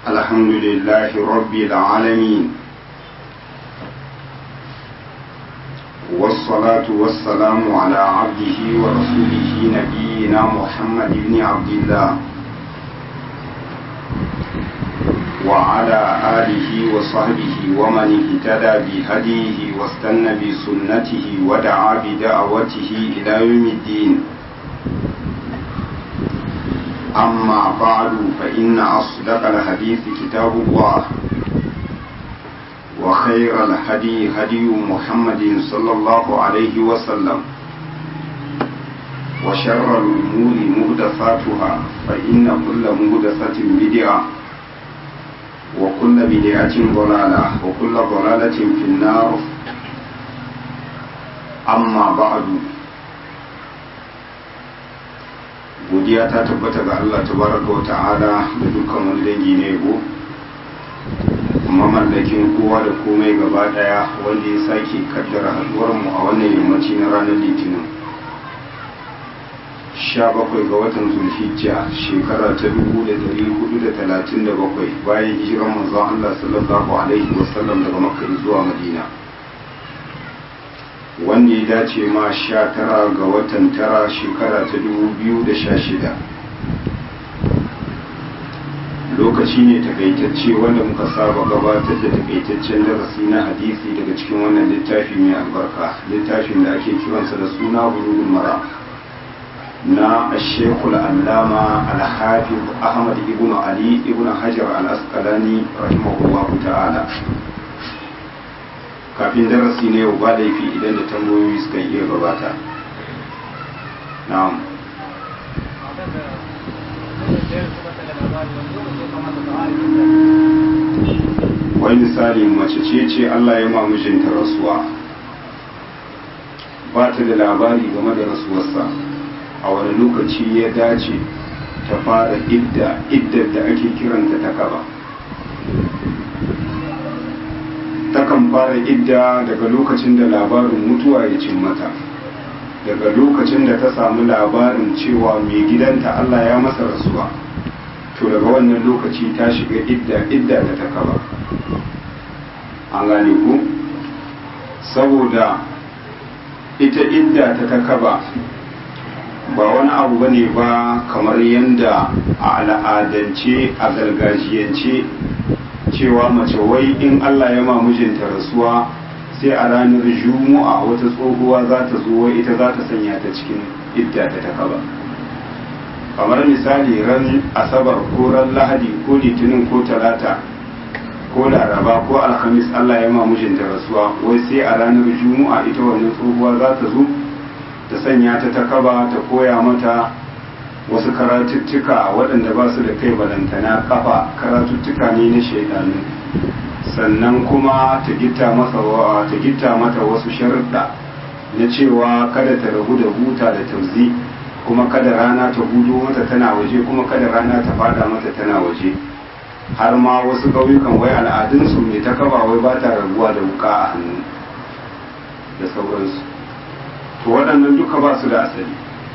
الحمد لله رب العالمين والصلاة والسلام على عبده ورسوله نبينا محمد بن عبد الله وعلى آله وصحبه ومن اهتدى بهديه واستنى بسنته ودعا بدعوته إلى يوم الدين أما بعد فإن أصدق الحديث كتاب الله وخير الهدي هدي محمد صلى الله عليه وسلم وشر الأمور مهدفاتها فإن كل مهدفة بدعة وكل بدعة ضلالة وكل ضلالة في النار أما بعد godiya ta tabbata ga Allah tabaraka wa ta'ala da dukkan wani dangi na yabo mamallakin kowa da komai gaba daya wanda ya sake kaddara haduwar mu a wannan yammaci na ranar litinin 17 ga watan zulhijja shekara ta 1437 bayan hijiran manzon Allah sallallahu alaihi wasallam daga makka zuwa madina wanda ya dace ma sha tara ga watan tara shekara ta dubu biyu da sha shida lokaci ne takaitacce wanda muka saba gabatar da takaitaccen darasi na hadisi daga cikin wannan littafi mai albarka littafin da ake kiransa da suna bulugul mara na ashekul allama alhafiz ahmad ibn ali ibn hajar al-asqalani rahimahullahu ta'ala kafin darasi ne yau ba laifi idan da tambayoyi suka iya gabata na'am wai misali mace ce ce Allah ya ma mijinta rasuwa ba ta da labari game da rasuwarsa a wani lokaci ya dace ta fara idda iddar da ake kiranta ta kaba takan fara idda daga lokacin da labarin mutuwa ya cin mata daga lokacin da ta samu labarin cewa mai gidanta Allah ya masa rasuwa to daga wannan lokaci ta shiga idda idda da ta kaba an gane ku saboda ita idda ta ta kaba ba wani abu bane ba kamar yadda a al'adance a gargajiyance cewa mace wai in Allah ya ma mijinta rasuwa sai a ranar juma'a wata tsohuwa za ta zo wai ita za ta sanya ta cikin idda ta ta kaba kamar misali ran asabar ko ran lahadi ko litinin ko talata ko laraba ko alhamis Allah ya ma mijinta rasuwa wai sai a ranar juma'a ita wannan tsohuwa za ta zo ta sanya ta ta kaba ta koya mata wasu karatuttuka waɗanda ba su da kai balantana kafa karatuttuka ne na shaidanu sannan kuma ta gitta masa ta gitta mata wasu sharuɗa na cewa kada ta rabu da huta da tauzi kuma kada rana ta hudo mata tana waje kuma kada rana ta fada mata tana waje har ma wasu ƙauyukan wai al'adunsu mai ta kaba wai ba ta rabuwa da wuka a hannu da sauransu to waɗannan duka ba su da asali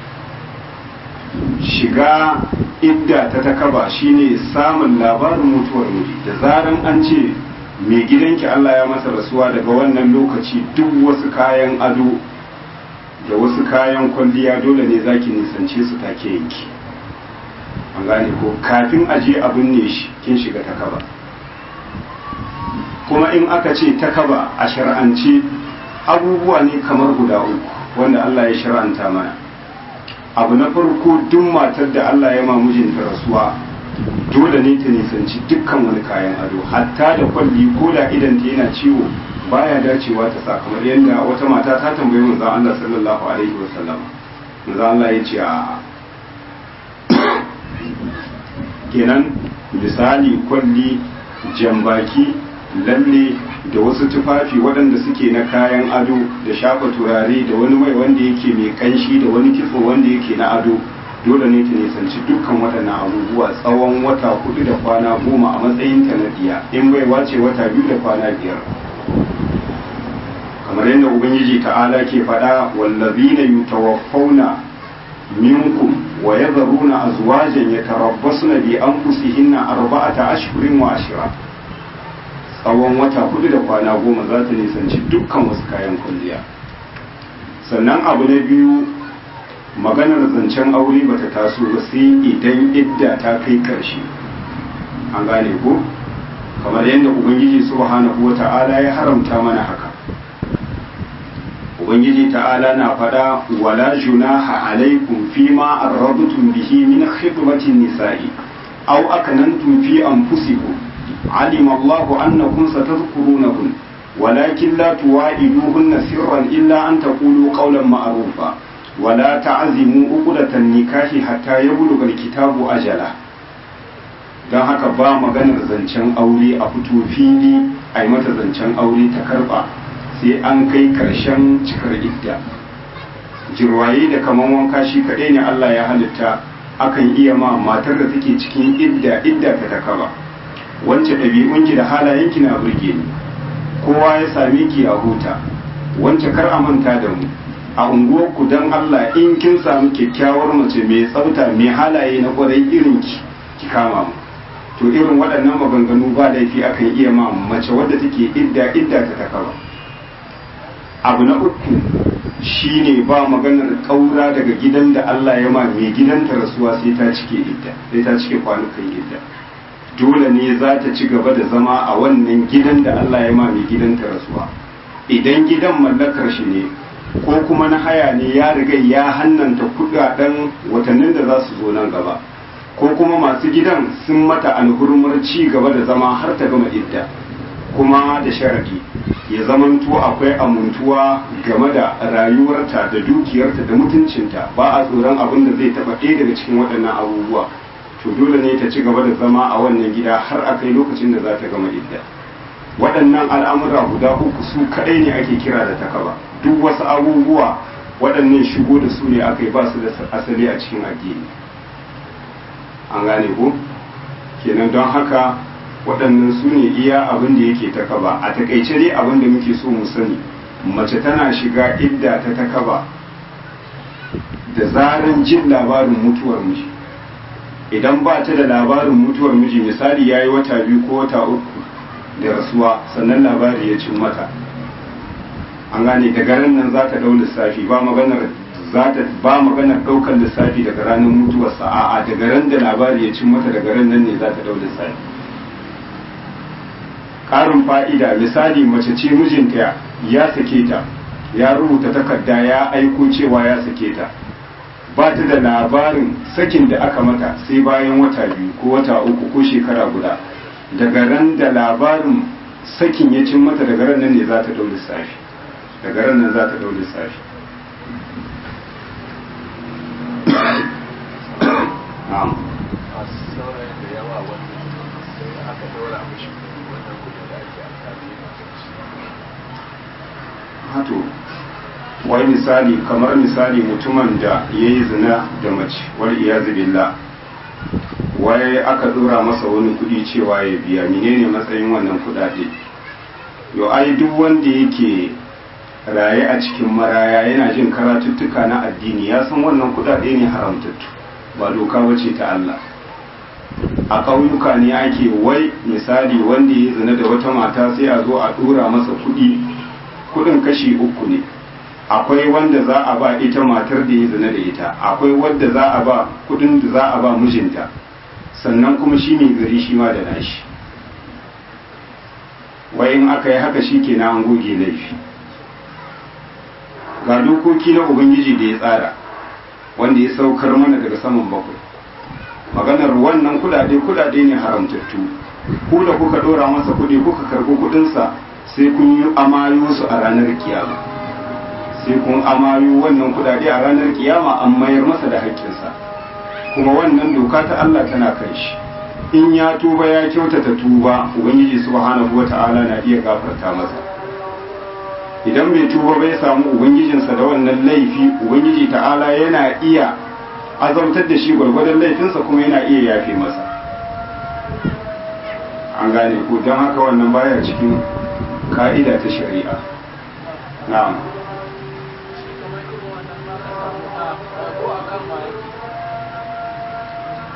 shiga idda ta takaba shine samun labarin mutuwar miji da zaran an ce mai gidanki Allah ya masa rasuwa daga wannan lokaci duk wasu kayan ado da wasu kayan kwalliya dole ne zaki nisance su take yanki an gane ko kafin aje abin ne shi kin shiga takaba kuma in aka ce takaba a shar'ance abubuwa ne kamar guda uku wanda Allah ya shar'anta mana abu na farko duk matar da Allah ya ma mijinta rasuwa dole ne ta nisanci dukkan wani kayan ado hatta da kwalli ko da idan ta yana ciwo baya dacewa ta sa kamar yadda wata mata ta tambayi manzon Allah sallallahu alaihi wasallam manzon Allah ya ce a kenan misali kwalli jambaki lalle da wasu tufafi waɗanda suke na kayan ado da shafa turare da wani mai wanda yake mai kanshi da wani kitso wanda yake na ado dole ne ta nisanci dukkan waɗannan abubuwa tsawon wata hudu da kwana goma a matsayin ta na diya in bai wace wata biyu da kwana biyar kamar yadda ubangiji ta'ala ke faɗa wallazina yutawaffawna minkum wa yadharuna azwajan yatarabbasna bi anfusihinna arba'ata ashhurin wa ashira tsawon wata hudu da kwana goma za ta nisanci dukkan wasu kayan kwalliya sannan abu na biyu maganar zancen aure bata taso ba sai idan idda ta kai karshe an gane ko kamar yadda ubangiji subhanahu wata'ala ya haramta mana haka ubangiji ta'ala na fada wala junaha alaikum fima arrabtum bihi min khidmatin nisa'i aw akanantum fi anfusikum alima Allahu annakum satadhkurunahun ولكن لا تواعدوهن سرا إلا أن تقولوا قولا معروفا ولا تعزموا عقدة النكاح حتى يبلغ الكتاب أجله don haka ba maganar zancen aure a fito fili a yi mata zancen aure ta karba sai an kai karshen cikar idda jirwaye da kaman wanka shi kaɗai ne Allah ya halitta akan iya ma matar da take cikin idda idda ta takaba wance ɗabi'unki da halayenki na burge ni kowa ya same ki a huta wance kar a manta da mu a unguwarku don Allah in kin samu kyakkyawar mace mai tsafta mai halaye na kwarai irin ki ki kama mu to irin waɗannan maganganu ba laifi akan iya ma mace wadda take idda idda ta takaba abu na uku shine ba maganar ƙaura daga gidan da Allah ya ma mai gidanta rasuwa sai ta cike idda sai ta cike kwanukan idda dole ne za ta ci gaba da zama a wannan gidan da Allah ya ma mai gidanta rasuwa idan gidan mallakar shi ne ko kuma na haya ne ya riga ya hannanta kudaden watannin da za su zo nan gaba ko kuma masu gidan sun mata alhurmar ci gaba da zama har ta gama idda kuma da sharadi ya zamanto akwai amintuwa game da rayuwarta da dukiyarta da mutuncinta ba a tsoron abin da zai taɓa ɗaya daga cikin waɗannan abubuwa to dole ne ta ci gaba da zama a wannan gida har a kai lokacin da za ta gama idda waɗannan al'amura guda uku su kaɗai ne ake kira da takaba duk wasu abubuwa waɗannan shigo da su ne aka yi ba su da asali a cikin addini an gane ko kenan don haka waɗannan su ne iya abin da yake takaba a takaice dai abin da muke so mu sani mace tana shiga idda ta takaba da zaran jin labarin mutuwar miji idan ba ta da labarin mutuwar miji misali ya yi wata biyu ko wata uku da rasuwa sannan labari ya cin mata an gane da garin nan za ta ɗau lissafi ba maganar za ta ba maganar ɗaukar lissafi daga ranar mutuwarsa a'a daga ran da labari ya cin mata daga ran nan ne za ta ɗau lissafi ƙarin fa'ida misali mace ce mijinta ya sake ta ya rubuta takarda ya aiko cewa ya sake ta ba ta da labarin sakin da aka mata sai bayan wata biyu ko wata uku ko shekara guda daga ran da labarin sakin ya cin mata daga ran nan ne za ta ɗau lissafi daga ran nan za ta ɗau lissafi na'am masu saurayin da yawa wanda sai aka daura mashi wannan kudin da ake amfani da shi hato wai misali kamar misali mutumin da ya yi zina da mace wal iyazu billah wai aka dora masa wani kudi cewa ya biya menene matsayin wannan kudade yo ai duk wanda yake raye a cikin maraya yana jin karatuttuka na addini ya san wannan kudade ne haramtattu ba doka bace ta Allah a ƙauyuka ne ake wai misali wanda ya zina da wata mata sai a zo a dora masa kudi kudin kashi uku ne akwai wanda za a ba ita matar da ya zina da ita akwai wadda za a ba kudin da za a ba mijinta sannan kuma shi mai gari shi ma da nashi wai in aka yi haka shi ke na an goge laifi ga dokoki na ubangiji da ya tsara wanda ya saukar mana daga saman bakwai maganar wannan kudade kudade ne haramtattu ku da kuka dora masa kudi kuka karbi kudinsa sai kun yi amayo su a ranar kiyama sai kun amayo wannan kudade a ranar kiyama an mayar masa da haƙƙinsa kuma wannan doka ta Allah tana kan shi in ya tuba ya kyautata tuba ubangiji subhanahu wata'ala na iya gafarta masa idan bai tuba bai samu ubangijinsa da wannan laifi ubangiji ta'ala yana iya azabtar da shi gwargwadon laifinsa kuma yana iya yafe masa an gane ko don haka wannan baya cikin ka'ida ta shari'a na'am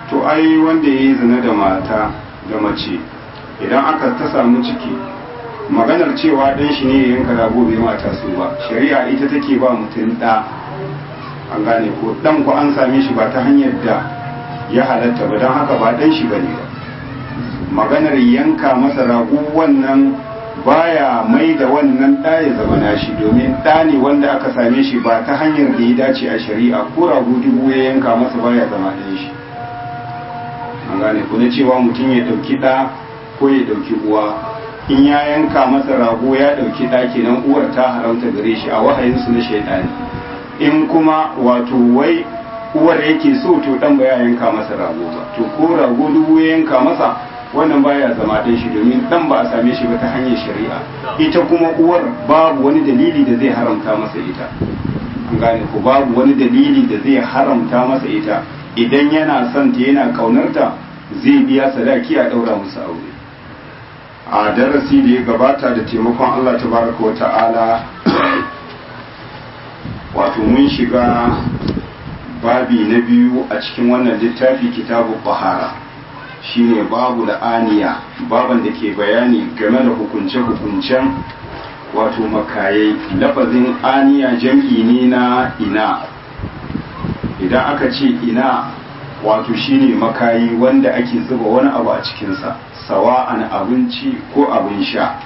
to ai wanda ya yi zina da mata da mace idan aka ta samu ciki maganar cewa dan shi ne ya yanka rago bai mata su ba shari'a ita take ba mutum da an gane ko dan ku an same shi ba ta hanyar da ya halatta ba don haka ba dan shi bane ba maganar yanka masa rago wannan baya mai da wannan ɗa ya zama nashi domin ɗa ne wanda aka same shi ba ta hanyar da ya dace a shari'a ko rago dubu ya yanka masa baya zama ɗan shi an gane ku na cewa mutum ya ɗauki ɗa ko ya ɗauki uwa in ya yanka masa rago ya ɗauki ɗa kenan uwar ta haramta gare shi a wahayinsu na shaidani in kuma wato wai uwar yake so to ɗan ba ya yanka masa rago ba to ko rago dubu ya yanka masa wannan baya zama ɗan shi domin ɗan ba a same shi ba ta hanyar shari'a ita kuma uwar babu wani dalili da zai haramta masa ita an gane ko babu wani dalili da zai haramta masa ita idan yana son ta yana kaunarta zai biya sadaki a ɗaura musu aure a darasi da ya gabata da taimakon Allah tabaraka wa ta'ala wato mun shiga babi na biyu a cikin wannan littafi kitabu bahara shine babu la'aniya baban da ke bayani game da hukunce-hukuncen wato makayai lafazin aniya jam'i ne na ina idan aka ce ina wato shine makayi wanda ake zuba wani abu a cikinsa sawa'an abinci ko abin sha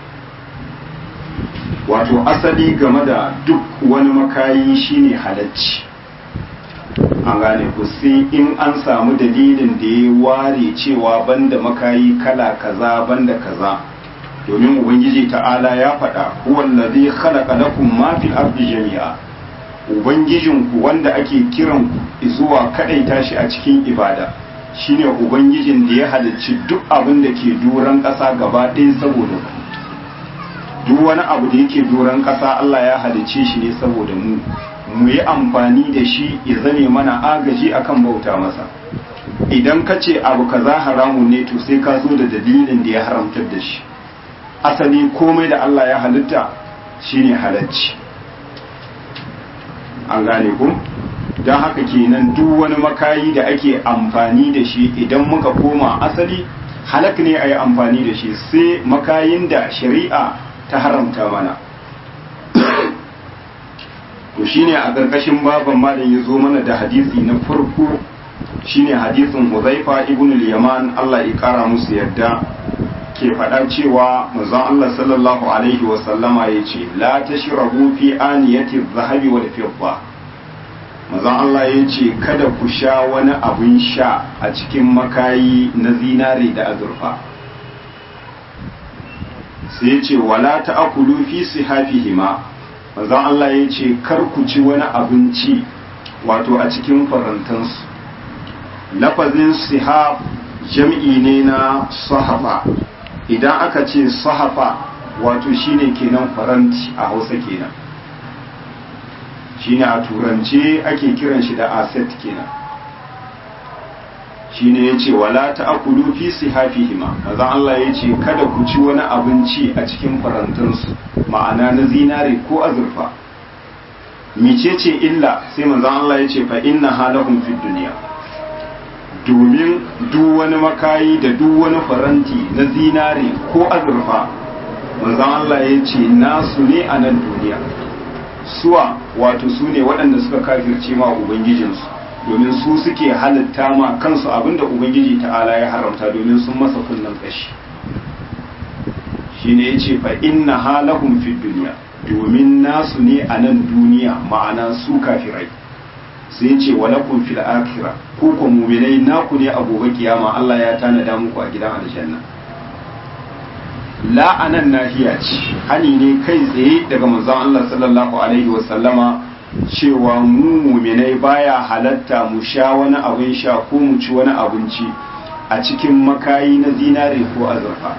wato asali game da duk wani makayi shine halacci an gane ku sai in an samu dalilin da ya ware cewa banda makayi kala kaza banda kaza domin ubangiji ta'ala ya faɗa huwallazi khalaqa lakum ma fil ardi jami'a ubangijinku wanda ake kiran ku zuwa kadaita shi a cikin ibada shine ubangijin da ya halicci duk abin da ke doron ƙasa gaba ɗaya saboda ku duk wani abu da yake doron ƙasa Allah ya halicce shi ne saboda mu mu yi amfani da shi ya zame mana agaji akan bauta masa idan ka ce abu kaza haramun ne to sai ka zo da dalilin da ya haramtar da shi asali komai da Allah ya halitta shine halacci an gane ku don haka kenan duk wani makayi da ake amfani da shi idan muka koma asali halak ne a yi amfani da shi sai makayin da shari'a ta haramta mana to shine a ƙarƙashin baban malam ya zo mana da hadisi na farko shine hadisin Huzaifa ibn al-Yaman Allah ya kara musu yadda ke faɗa cewa manzon Allah sallallahu alaihi wa sallama yace la tashrabu fi aniyati adh-dhahabi wal fidda manzon Allah yace kada ku sha wani abin sha a cikin makayi na zinare da azurfa sai yace wala ta'kulu fi sihafihima manzon Allah yace kar ku ci wani abinci wato a cikin farantansu lafazin sihab jam'i ne na sahafa idan aka ce sahafa wato shine kenan faranti a hausa kenan shine a turance ake kiran shi da asset kenan shine yace wala ta'kulu fi sihafihima manzon Allah yace kada ku ci wani abinci a cikin farantansu ma'ana na zinare ko azurfa micece illa sai manzon Allah yace fa inna halahum fid dunya domin duk wani makayi da duk wani faranti na zinare ko azurfa manzon Allah ya ce nasu ne a nan duniya suwa wato su ne waɗanda suka kafirce ma ubangijinsu domin su suke halitta ma kansu abinda ubangiji ta'ala ya haramta domin sun masa kunnen ƙashi shine ya ce fa inna halahum fi duniya domin nasu ne a nan duniya ma'ana su kafirai sai ce walakum fil akhirah ku ko mu'minai naku ne a gobe kiyama Allah ya tanada muku a gidan aljanna la anan nahiya ce hani ne kai tsaye daga manzon Allah sallallahu alaihi wa sallama cewa mu mu'minai baya halatta mu sha wani abin sha ko mu ci wani abinci a cikin makayi na zinare ko azurfa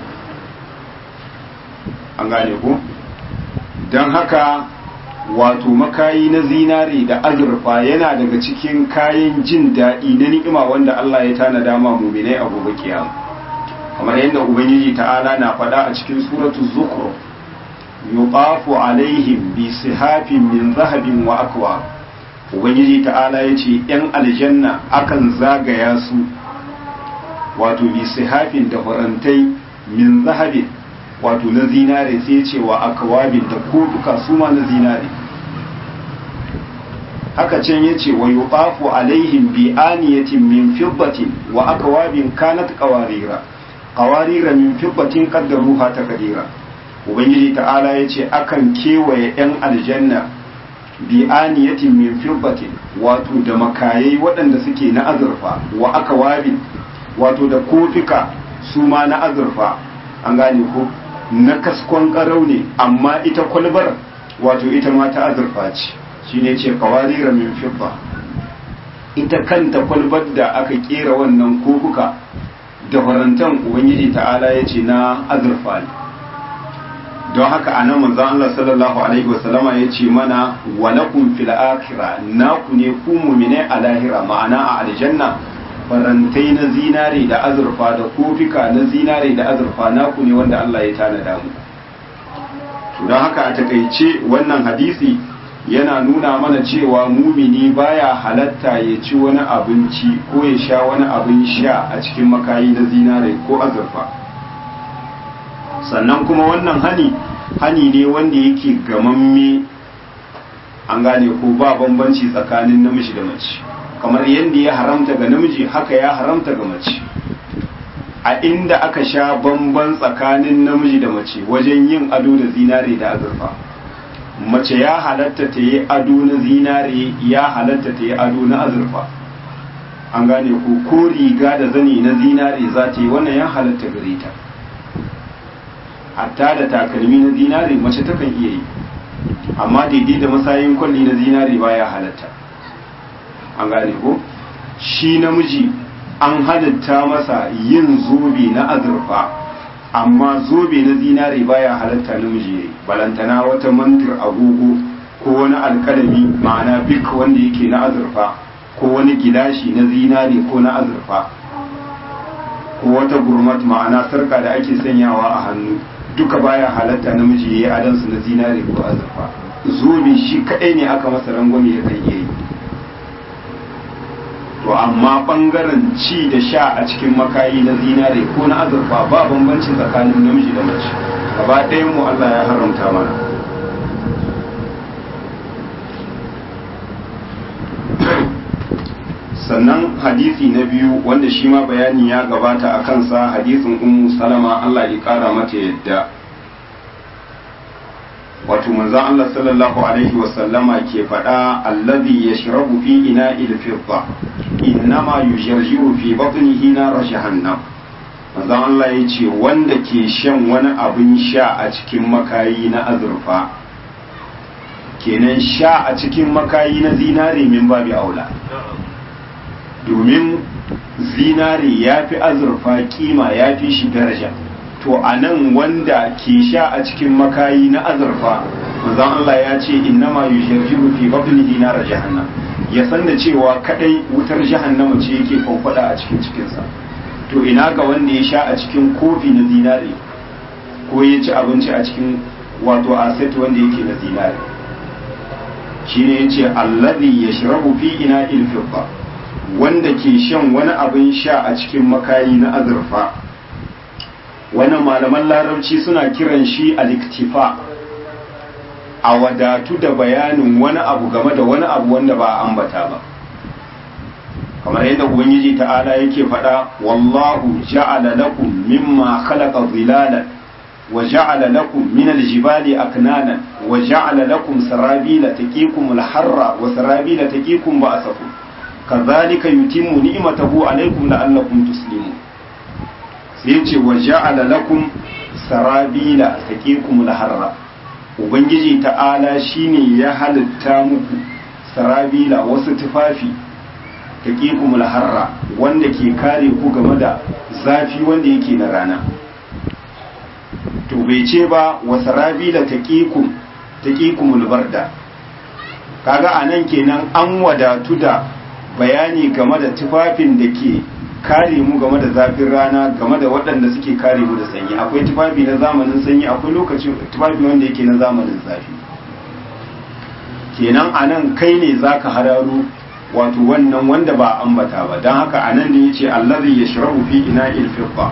an gane ko don haka wato makayi na zinare da azurfa yana daga cikin kayan jin daɗi na ni'ima wanda Allah ya tana dama muminai a gobe kiyama kamar yadda ubangiji ta'ala na faɗa a cikin suratu zukhruf yuqafu alaihim bi sihafin min zahabin wa akwa ubangiji ta'ala ya ce yan aljanna akan zagaya su wato bi sihafin da farantai min zahabin wato na zinare sai ce wa akwabin da kofuka su ma na zinare haka can ya ce wa yuqafu alaihim bi aniyatin min fiddatin wa akwabin kanat qawarira qawarira min fiddatin qaddaruha taqdira ubangiji ta'ala ya ce akan kewaye yan aljanna bi aniyatin min fiddatin wato da makayai waɗanda suke na azurfa wa akwabin wato da kofika su ma na azurfa an gane ko na kaskon karau ne amma ita kwalbar wato ita ma ta azurfa ce shi ne ce kawarira min fibba ita kanta kwalbar da aka kera wannan kofuka da farantan ubangiji ta'ala ya ce na azurfa ne don haka a nan manzan Allah sallallahu alaihi wasallama ya ce mana walakum fil akhirah naku ne ku mu'mine a lahira ma'ana a aljanna farantai na zinare da azurfa da kofika na zinare da azurfa naku ne wanda Allah ya tanada mu don haka a takaice wannan hadisi yana nuna mana cewa mumini baya halatta ya ci wani abinci ko ya sha wani abin sha a cikin makayi na zinare ko azurfa sannan kuma wannan hani hani ne wanda yake gamamme an gane ko ba bambanci tsakanin namiji da mace kamar yadda ya haramta ga namiji haka ya haramta ga mace a inda aka sha bamban tsakanin namiji da mace wajen yin ado da zinare da azurfa mace ya halatta ta yi ado na zinare ya halatta ta yi ado na azurfa an gane ko ko riga da zani na zinare za ta yi wannan ya halatta gare ta hatta da takalmi na zinare mace takan iya yi amma daidai da masayin kwalli na zinare baya halatta an gane ko shi namiji an halitta masa yin zobe na azurfa amma zobe na zinare baya halatta namiji yayi balantana wata mantir agogo ko wani alkalami ma'ana bik wanda yake na azurfa ko wani gilashi na zinare ko na azurfa ko wata gurmat ma'ana sarka da ake sanyawa a hannu duka baya halatta namiji yayi adansu na zinare ko azurfa zobe shi kadai ne aka masa rangwame ya kan yi to amma bangaren ci da sha a cikin makayi na zinare ko na azurfa ba bambanci tsakanin namiji da mace gaba ɗayan mu Allah ya haramta mana sannan hadisi na biyu wanda shi ma bayani ya gabata a kansa hadisin ummu salama Allah ya kara mata yadda wato manzon Allah sallallahu alaihi wasallama ke faɗa allazi yashrabu fi ina'il fidda innama yujarjiru fi batnihi nar jahannam manzon Allah ya ce wanda ke shan wani abin sha a cikin makayi na azurfa kenan sha a cikin makayi na zinare min babi aula domin zinare ya fi azurfa kima ya fi shi daraja to a nan wanda ke sha a cikin makayi na azurfa manzon Allah ya ce innama yusharjiru fi batnihi nar jahannam ya san da cewa kadai wutar jahannama ce yake kwankwada a cikin cikinsa to ina ga wanda ya sha a cikin kofi na zinare ko ya ci abinci a cikin wato aset wanda yake na zinare shine yace allazi yashrabu fi ina ilfidda wanda ke shan wani abin sha a cikin makayi na azurfa wannan malaman larabci suna kiran shi aliktifa a wadatu da bayanin wani abu game da wani abu wanda ba a ambata ba kamar yadda ubangiji ta'ala yake faɗa wallahu ja'ala lakum mimma khalaqa zilalan wa ja'ala lakum min aljibali aknanan wa ja'ala lakum sarabila taqikum alharra wa sarabila taqikum ba'sakum kadhalika yutimmu ni'matahu alaykum la'allakum tuslimun sai ce wa ja'ala lakum sarabila taqikum alharra ubangiji ta'ala shine ya halitta muku sarabila wasu tufafi taqikum alharra wanda ke kare ku game da zafi wanda yake na rana to bai ce ba wa sarabila taqikum taqikum albarda kaga anan kenan an wadatu da bayani game da tufafin da ke kare mu game da zafin rana game da waɗanda suke kare mu da sanyi akwai tufafi na zamanin sanyi akwai lokacin tufafi wanda yake na zamanin zafi kenan anan kai ne zaka hararo wato wannan wanda ba ambata ba don haka anan ne yace allazi yashrabu fi ina'il fidda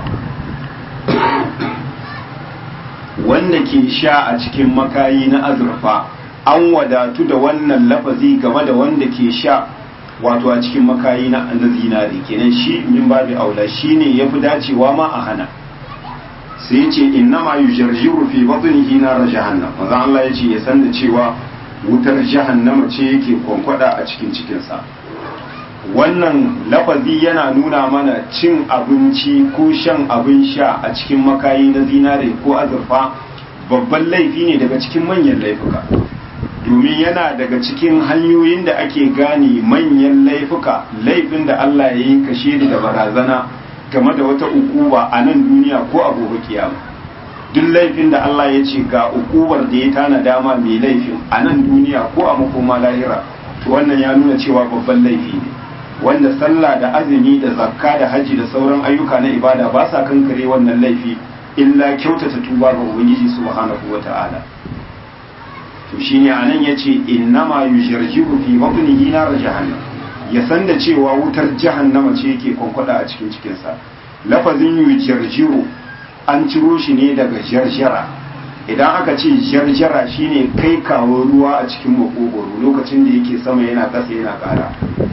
wanda ke sha a cikin makayi na azurfa an wadatu da wannan lafazi game da wanda ke sha wato a cikin makayi na zinari kenan shi min babu aula shine yafi dacewa ma a hana sai ya ce inna ma yujarjiru fi batnihi nar jahannam manzo Allah ya ce ya san da cewa wutar jahannama ce yake kwankwada a cikin cikinsa wannan lafazi yana nuna mana cin abinci ko shan abin sha a cikin makayi na zinare ko azurfa babban laifi ne daga cikin manyan laifuka domin yana daga cikin hanyoyin da ake gane manyan laifuka laifin da Allah ya yi kashe da barazana game da wata ukuba a nan duniya ko a gobe kiyama duk laifin da Allah ya ce ga ukubar da ya tana dama mai laifin a nan duniya ko a makoma lahira to wannan ya nuna cewa babban laifi ne wanda sallah da azumi da zakka da haji da sauran ayyuka na ibada ba sa kankare wannan laifi illa kyautata tuba ga ubangiji subhanahu wata'ala to shine anan yace innama yujarjiru fi batnihi nar jahannam ya san da cewa wutar jahannama ce yake kwankwada a cikin cikinsa lafazin yujarjiru an ciro shi ne daga jarjara idan aka ce jarjara shine kai kawo ruwa a cikin makogoro lokacin da yake sama yana ƙasa yana ƙara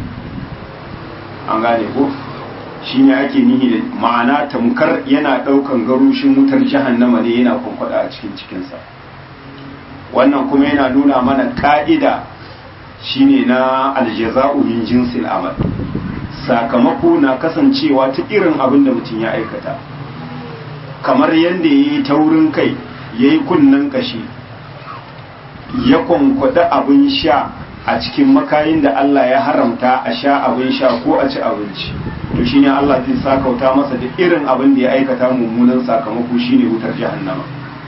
an gane ko shine ake nihi da ma'ana tamkar yana ɗaukan garushin wutar jahannama ne yana kwankwada a cikin cikinsa wannan kuma yana nuna mana ka'ida shine na aljaza'u min jinsil amal sakamako na kasancewa ta irin abin da mutum ya aikata kamar yadda ya yi taurin kai ya yi kunnen kashi ya kwankwada abin sha a cikin makayin da Allah ya haramta a sha abin sha ko a ci abinci to shine Allah zai sakauta masa da irin abin da ya aikata mummunan sakamako shine wutar jahannama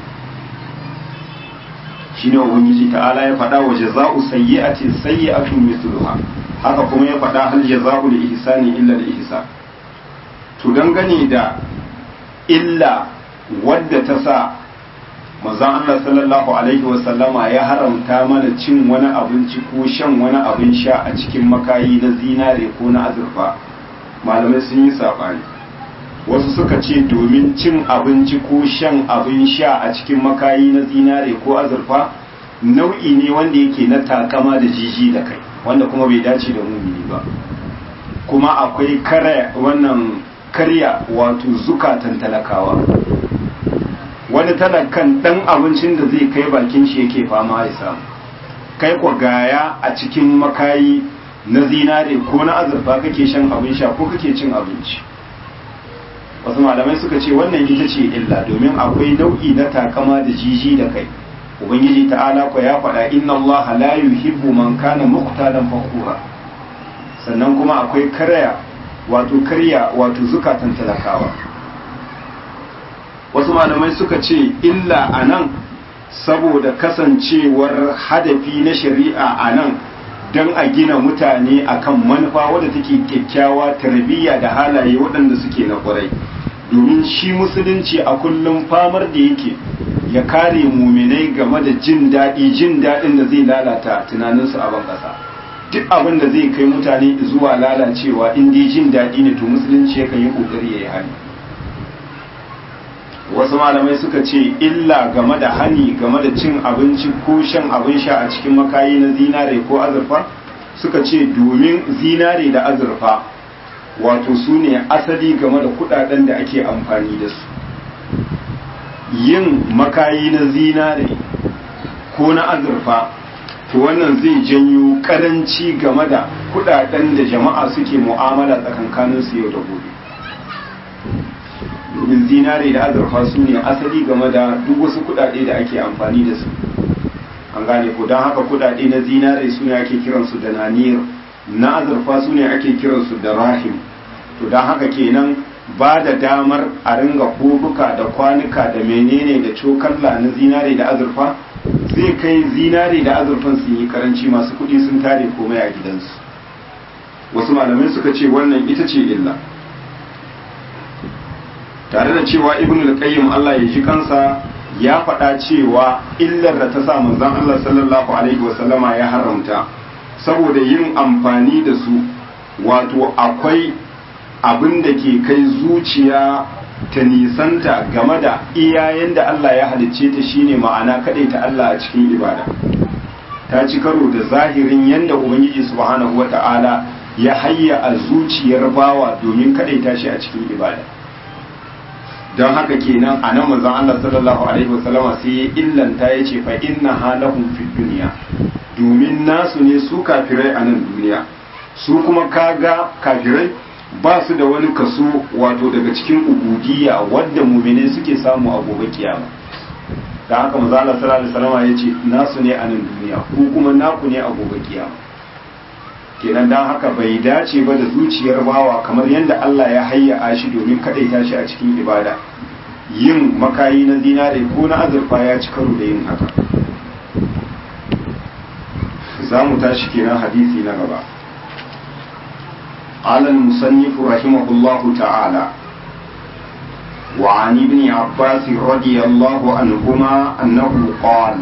shine ubangiji ta'ala ya faɗa wa jaza'u sayyi'atin sayyi'atun mithluha haka kuma ya faɗa hal jaza'u li ihsani illa li ihsan to dangane da illa wadda ta sa manzon Allah sallallahu alaihi wa sallama ya haramta mana cin wani abinci ko shan wani abin sha a cikin makayi na zinare ko na azurfa malamai sun yi sabani wasu suka ce domin cin abinci ko shan abin sha a cikin makayi na zinare ko azurfa nau'i ne wanda yake na takama da jiji da kai wanda kuma bai dace da mumini ba kuma akwai kare wannan karya wato zukatan talakawa wani talakan dan abincin da zai kai bakin shi yake fama ya samu kai kwa gaya a cikin makayi na zinare ko na azurfa kake shan abin sha ko kake cin abinci wasu malamai suka ce wannan ita ce illa domin akwai nau'i na takama da jiji da kai ubangiji ta'ala ko ya faɗa inna Allah la yuhibbu man kana muqtalan fakhura sannan kuma akwai karya wato karya wato zukatan talakawa wasu malamai suka ce illa anan saboda kasancewar hadafi na shari'a anan don a gina mutane akan manufa wadda take kyakkyawa tarbiyya da halaye waɗanda suke na ƙwarai domin shi musulunci a kullum famar da yake ya kare muminai game da jin daɗi jin daɗin da zai lalata tunaninsu a ban ƙasa duk abin da zai kai mutane zuwa lalacewa in dai jin daɗi ne to musulunci yakan yi ƙoƙari ya yi hali wasu malamai suka ce illa game da hani game da cin abinci ko shan abin sha a cikin makayi na zinare ko azurfa suka ce domin zinare da azurfa wato su ne asali game da kudaden da ake amfani da su yin makayi na zinare ko na azurfa to wannan zai janyo karanci game da kudaden da jama'a suke mu'amala tsakankaninsu yau da gobe domin zinare da azurfa su ne asali game da duk wasu kudade da ake amfani da su an gane ko don haka kudade na zinare su ne ake kiransu da nanir na azurfa su ne ake kiransu da rahim to don haka kenan ba da damar a ringa kobuka da kwanuka da menene da cokalla na zinare da azurfa zai kai zinare da azurfan sun yi karanci masu kudi sun tare komai a gidansu wasu malamai suka ce wannan ita ce illa tare da cewa ibn al-qayyim Allah ya ji kansa ya faɗa cewa illar da ta sa manzon Allah sallallahu alaihi wasallama ya haramta saboda yin amfani da su wato akwai abin da ke kai zuciya ta nisanta game da iyayen da Allah ya halicce ta shine ma'ana kaɗai ta Allah a cikin ibada ta ci karo da zahirin yadda ubangiji subhanahu wata'ala ya hayya a zuciyar bawa domin kaɗai ta shi a cikin ibada don haka kenan a nan manzon Allah sallallahu alaihi wasallama sai ya illanta ya ce fa inna halahum fid duniya domin nasu ne su kafirai a nan duniya su kuma kaga kafirai ba su da wani kaso wato daga cikin ubudiyya wadda muminai suke samu a gobe kiyama da haka manzo Allah sallallahu alaihi wasallam ya ce nasu ne a nan duniya ku kuma naku ne a gobe kiyama kenan dan haka bai dace ba da zuciyar bawa kamar yadda Allah ya hayya shi domin kadaita shi a cikin ibada yin makayi na zinare ko na azurfa ya ci karo da yin haka za mu tashi kenan hadisi na gaba قال المصنف رحمه الله تعالى وعن ابن عباس رضي الله عنهما أنه قال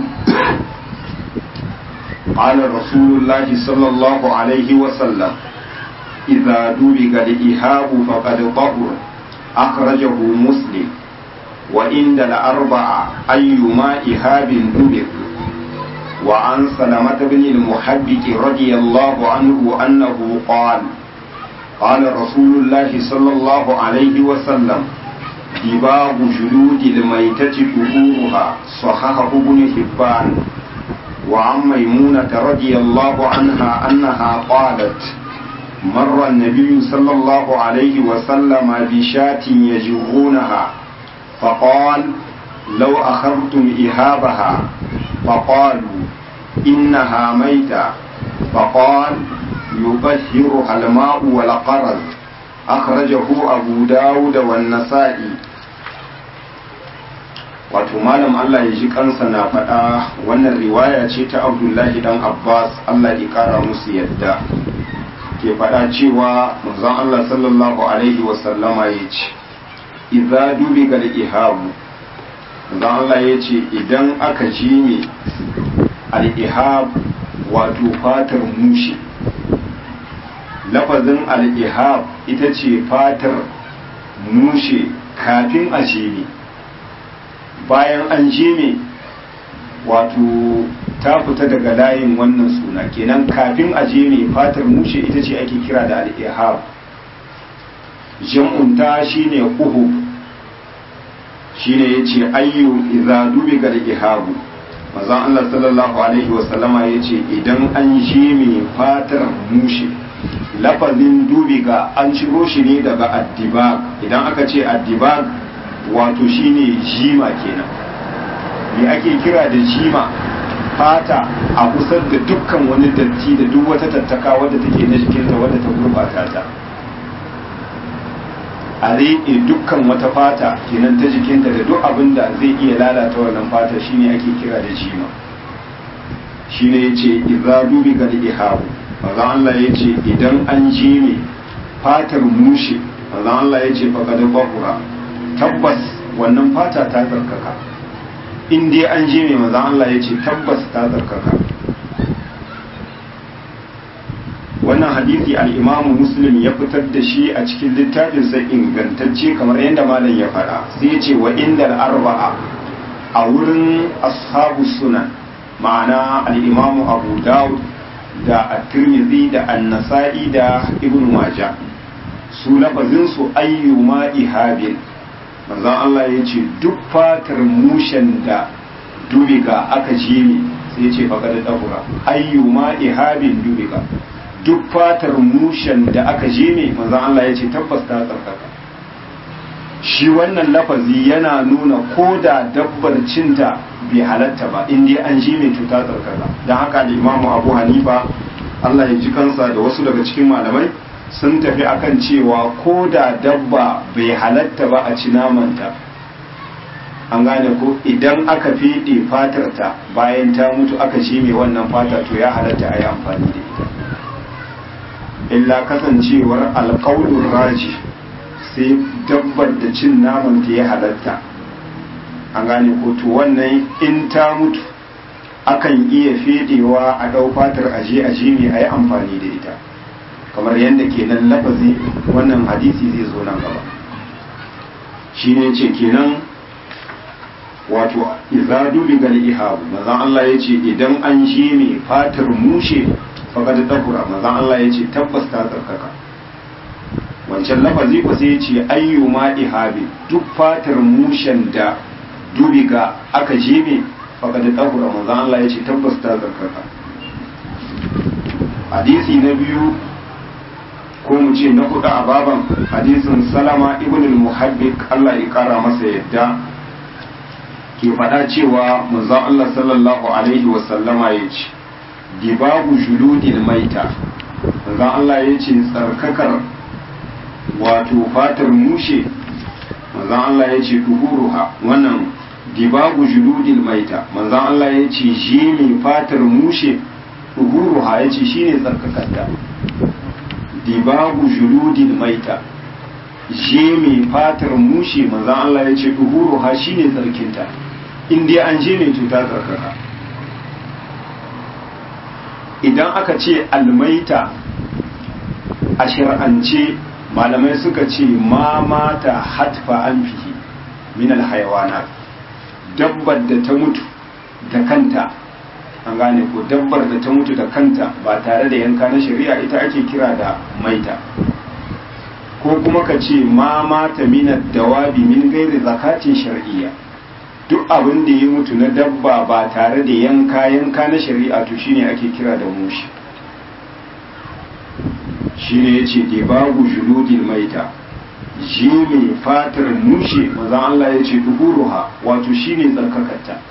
قال رسول الله صلى الله عليه وسلم إذا دبغ الإهاب فقد طهر أخرجه مسلم وإن الأربعة أيما إهاب دبغ وعن سلمة بن المحبك رضي الله عنه أنه قال قال رسول الله صلى الله عليه وسلم دباغ جلود الميتة ظهورها صححه ابن حبان وعن ميمونة رضي الله عنها أنها قالت مر النبي صلى الله عليه وسلم بشاة يجرونها فقال لو أخذتم إهابها فقالوا إنها ميتة فقال يطهرها الماء والقرز أخرجه أبو داود والنسائي wato malam Allah ya ji kansa na faɗa wannan riwaya ce ta Abdullahi dan Abbas Allah ya ƙara musu yadda ke faɗa cewa manzon Allah sallallahu alaihi wa sallama ya ce idza dubi gal ihabu manzon Allah ya ce idan aka ji ne al ihab wato fatar mushi lafazin al-ihab ita ce fatar mushe kafin a jeme bayan an jeme wato ta fita daga layin wannan suna kenan kafin a jeme fatar mushe ita ce ake kira da al-ihab jam'unta shine uhub shine yace ayyu idza dubiga al-ihabu manzon Allah sallallahu alaihi wasallama yace idan an jeme fatar mushe lafazin dubiga an ciro shi ne daga addibag idan aka ce addibag wato shine jima kenan me ake kira da jima fata a kusa da dukkan wani datti da duk wata tattaka wadda take na jikinta wadda ta gurbata ta a riƙe dukkan wata fata kenan ta jikinta da duk abin da zai iya lalata wannan fata shine ake kira da jima shine yace idza dubiga al-ihabu maza Allah ya ce idan an ji ne fatar mushe maza Allah ya ce faƙaɗa bakura tabbas wannan fata ta tsarkaka in dai an ji ne maza Allah ya ce tabbas ta tsarkaka wannan hadisi al'imamu muslim ya fitar da shi a cikin littafinsa ingantacce kamar yadda malam ya faɗa sai ya ce wa inda arba'a a wurin ashabu sunan ma'ana al'imamu abu dawud da at-tirmidhi da an-nasa'i da ibn majah su lafazin su ayyuma ihabin manzon Allah ya ce duk fatar mushen da dubiga aka jimi sai ya ce faqad dahura ayyuma ihabin dubiga duk fatar mushen da aka jimi manzon Allah ya ce tabbas ta tsarkaka shi wannan lafazi yana nuna ko da dabbar cinta bai halatta ba in dai an ji mai cuta tsarkaka don haka da imamu abu hanifa allah ya ji kansa da wasu daga cikin malamai sun tafi akan cewa ko da dabba bai halatta ba a ci namanta an gane ko idan aka fiɗe fatarta bayan ta mutu aka ci mai wannan fata to ya halatta a yi amfani da ita illa kasancewar alƙawlin raji sai dabbar da cin naman ta ya halatta an gane ko to wannan in ta mutu akan iya fedewa a ɗau fatar aje aje ne a yi amfani da ita kamar yadda kenan lafazi wannan hadisi zai zo nan gaba shi ne ce kenan wato iza dubi gal ihabu mazan Allah ya ce idan an shi mai fatar mushe faƙad tahura mazan Allah ya ce tabbas ta tsarkaka wancan lafazi ko sai ya ce ayyuma ihabi duk fatar mushen da dubiga aka jime faƙad tahura mazan Allah ya ce tabbas ta tsarkaka hadisi na biyu ko mu ce na hudu a baban hadisin salama ibn al-muhabbik Allah ya kara masa yadda ke faɗa cewa manzon Allah sallallahu alaihi wa sallama ya ce dibabu juludil maita manzon Allah ya ce tsarkakar wato fatar mushe manzon Allah ya ce duhuruha wannan dibabu juludil maita manzon Allah ya ce jimi fatar mushe duhuruha ya ce shine tsarkakarta dibabu juludil maita je mai fatar mushe manzan Allah ya ce duhuru ha shi ne tsarkinta in dai an je mai cuta tsarkaka idan aka ce almaita a shir'ance malamai suka ce ma mata hatfa an fihi min alhayawana dabbar da ta mutu da kanta an gane ko dabbar da ta mutu da kanta ba tare da yanka na shari'a ita ake kira da maita ko kuma ka ce ma mata minar dawabi min gairi zakatin shar'iyya duk abin da ya mutu na dabba ba tare da yanka yanka na shari'a to shine ake kira da mushi shine yace da babu juludil maita ji mai fatar mushe mazan Allah ya ce duhuruha wato shine tsarkakarta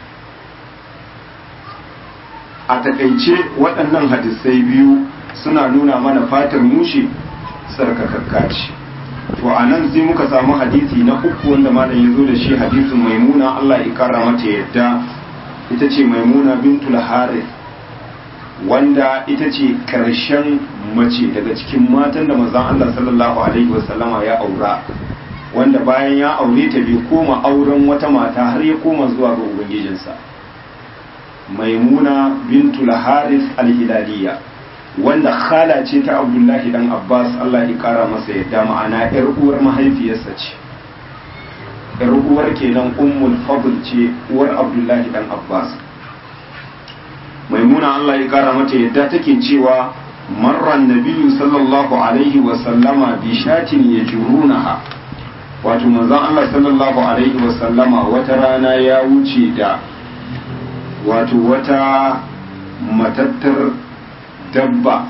a takaice waɗannan hadisai biyu suna nuna mana fatar mushe tsarkakakka ce to a nan sai muka samu hadisi na uku wanda malam ya zo da shi hadisin maimuna Allah ya kara mata yadda ita ce maimuna bintul harith wanda ita ce karshen mace daga cikin matan da manzon Allah sallallahu alaihi wasallama ya aura wanda bayan ya aure ta bai koma auren wata mata har ya koma zuwa ga ubangijinsa maimuna bintul harith al-hilaliya wanda khala ce ta abdullahi dan abbas allah ya kara masa yadda ma'ana yar uwar mahaifiyarsa ce yar uwar kenan ummul fadl ce uwar abdullahi dan abbas maimuna allah ya kara mata yadda take cewa marran nabiyyu sallallahu alaihi wa sallama bi shatin yajrunaha wato manzon allah sallallahu alaihi wa sallama wata rana ya wuce da wato wata matattar dabba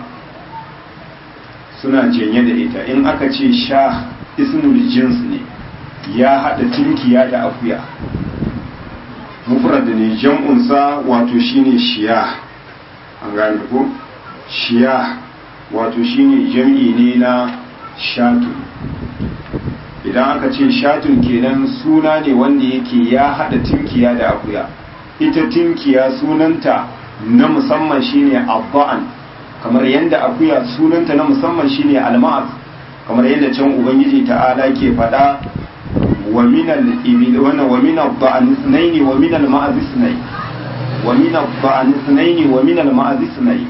suna jenye da ita in aka ce sha ismul jins ne ya haɗa tinkiya da akuya mufrad ne jam'unsa wato shine shiya an gane ko shiya wato shine jam'i ne na shatu idan aka ce shatun kenan suna ne wanda yake ya haɗa tinkiya da akuya ita tinkiya sunanta na musamman shine abba'an kamar yadda akuya sunanta na musamman shine alma'az kamar yadda can ubangiji ta'ala ke faɗa wa minal ibil wana wa minal ba'an ithnaini wa minal ma'az ithnai wa minal ba'an ithnaini wa minal ma'az ithnai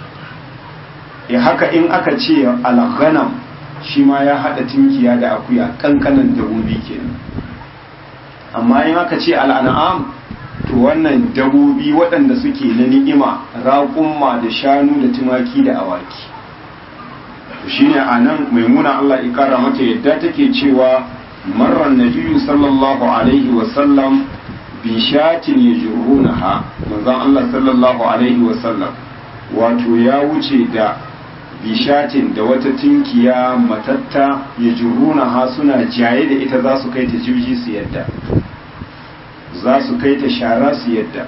e haka in aka ce al-ghanam shi ma ya hada tinkiya da akuya kankanan dabobi kenan amma in aka ce al-an'am to wannan dabobi waɗanda suke na ni'ima raƙumma da shanu da tumaki da awaki shine a nan maimuna Allah ya kara mata yadda take cewa marar nabiyu sallallahu alaihi wasallam bi shatin yajrunaha manzon Allah sallallahu alaihi wasallam wato ya wuce da bishatin da wata tinkiya matatta yajrunaha suna jaye da ita za su kai ta jirgi su yadda za su kai ta shara su yadda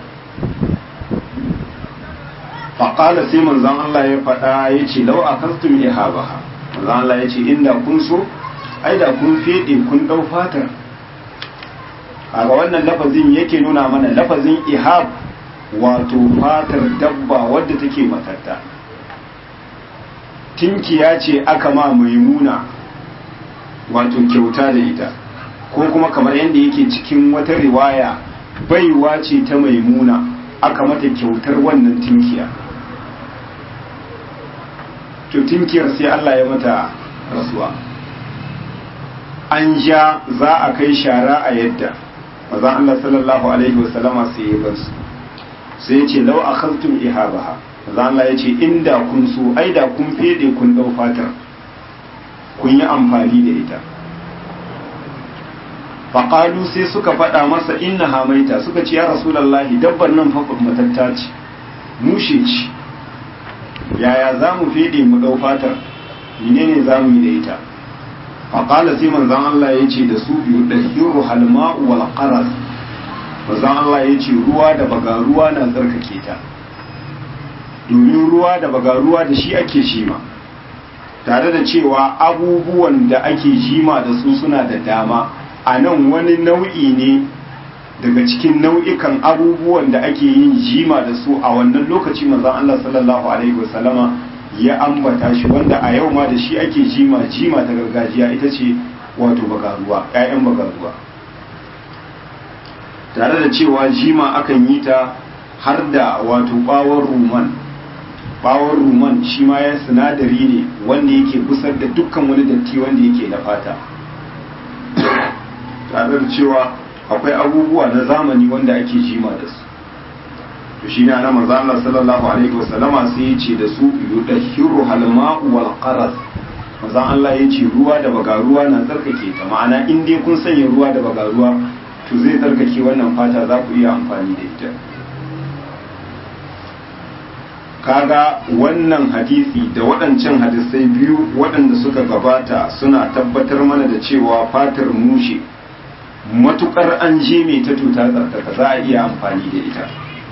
faƙala sai manzan Allah ya faɗa ya ce lau a kastum ya haɓa manzan Allah ya ce inda kun so ai da kun feɗe kun ɗau fatar a ga wannan lafazin yake nuna mana lafazin ihab wato fatar dabba wadda take matatta tinkiya ce aka ma maimuna wato kyauta da ita ko kuma kamar yadda yake cikin wata riwaya baiwa ce ta maimuna aka mata kyautar wannan tinkiya to tinkiyar sai Allah ya mata rasuwa an ja za a kai shara a yadda mazan Allah sallallahu alaihi wasallama sai ya bar su sai ya ce lau akhadtum ihabaha mazan Allah ya ce inda kun so ai da kun fede kun dau fatar kun yi amfani da ita faƙalu sai suka faɗa masa inna hamaita suka ce ya rasulallahi dabbar nan fa matatta ce mushe ce yaya za mu fede mu ɗau fatar menene za mu yi da ita faƙala sai manzan Allah ya ce da su biyu ɗahiru halma'u wal qaras manzan Allah ya ce ruwa da bagaruwa na tsarkake ta domin ruwa da bagaruwa da shi ake shima tare da cewa abubuwan da ake jima da su suna da dama a nan wani nau'i ne daga cikin nau'ikan abubuwan da ake yin jima da su a wannan lokaci manzon Allah sallallahu alaihi wasallama ya ambata shi wanda a yau ma da shi ake jima jima ta gargajiya ita ce wato bagaruwa ƴaƴan bagaruwa tare da cewa jima akan yi ta har da wato bawon ruman bawon ruman shi ma ya sinadari ne wanda yake busar da dukkan wani datti wanda yake na fata tare da cewa akwai abubuwa na zamani wanda ake jima da su to shi ne ana manzo Allah sallallahu alaihi wasallama sai ya ce da su yudahhiru halma'u wal qaras manzo Allah ya ce ruwa da bagaruwa na tsarkake ta ma'ana in dai kun sanya ruwa da bagaruwa to zai tsarkake wannan fata za ku iya amfani da ita kaga wannan hadisi da waɗancan hadisai biyu waɗanda suka gabata suna tabbatar mana da cewa fatar mushe matukar an je mai ta tuta tsarkaka za a iya amfani da ita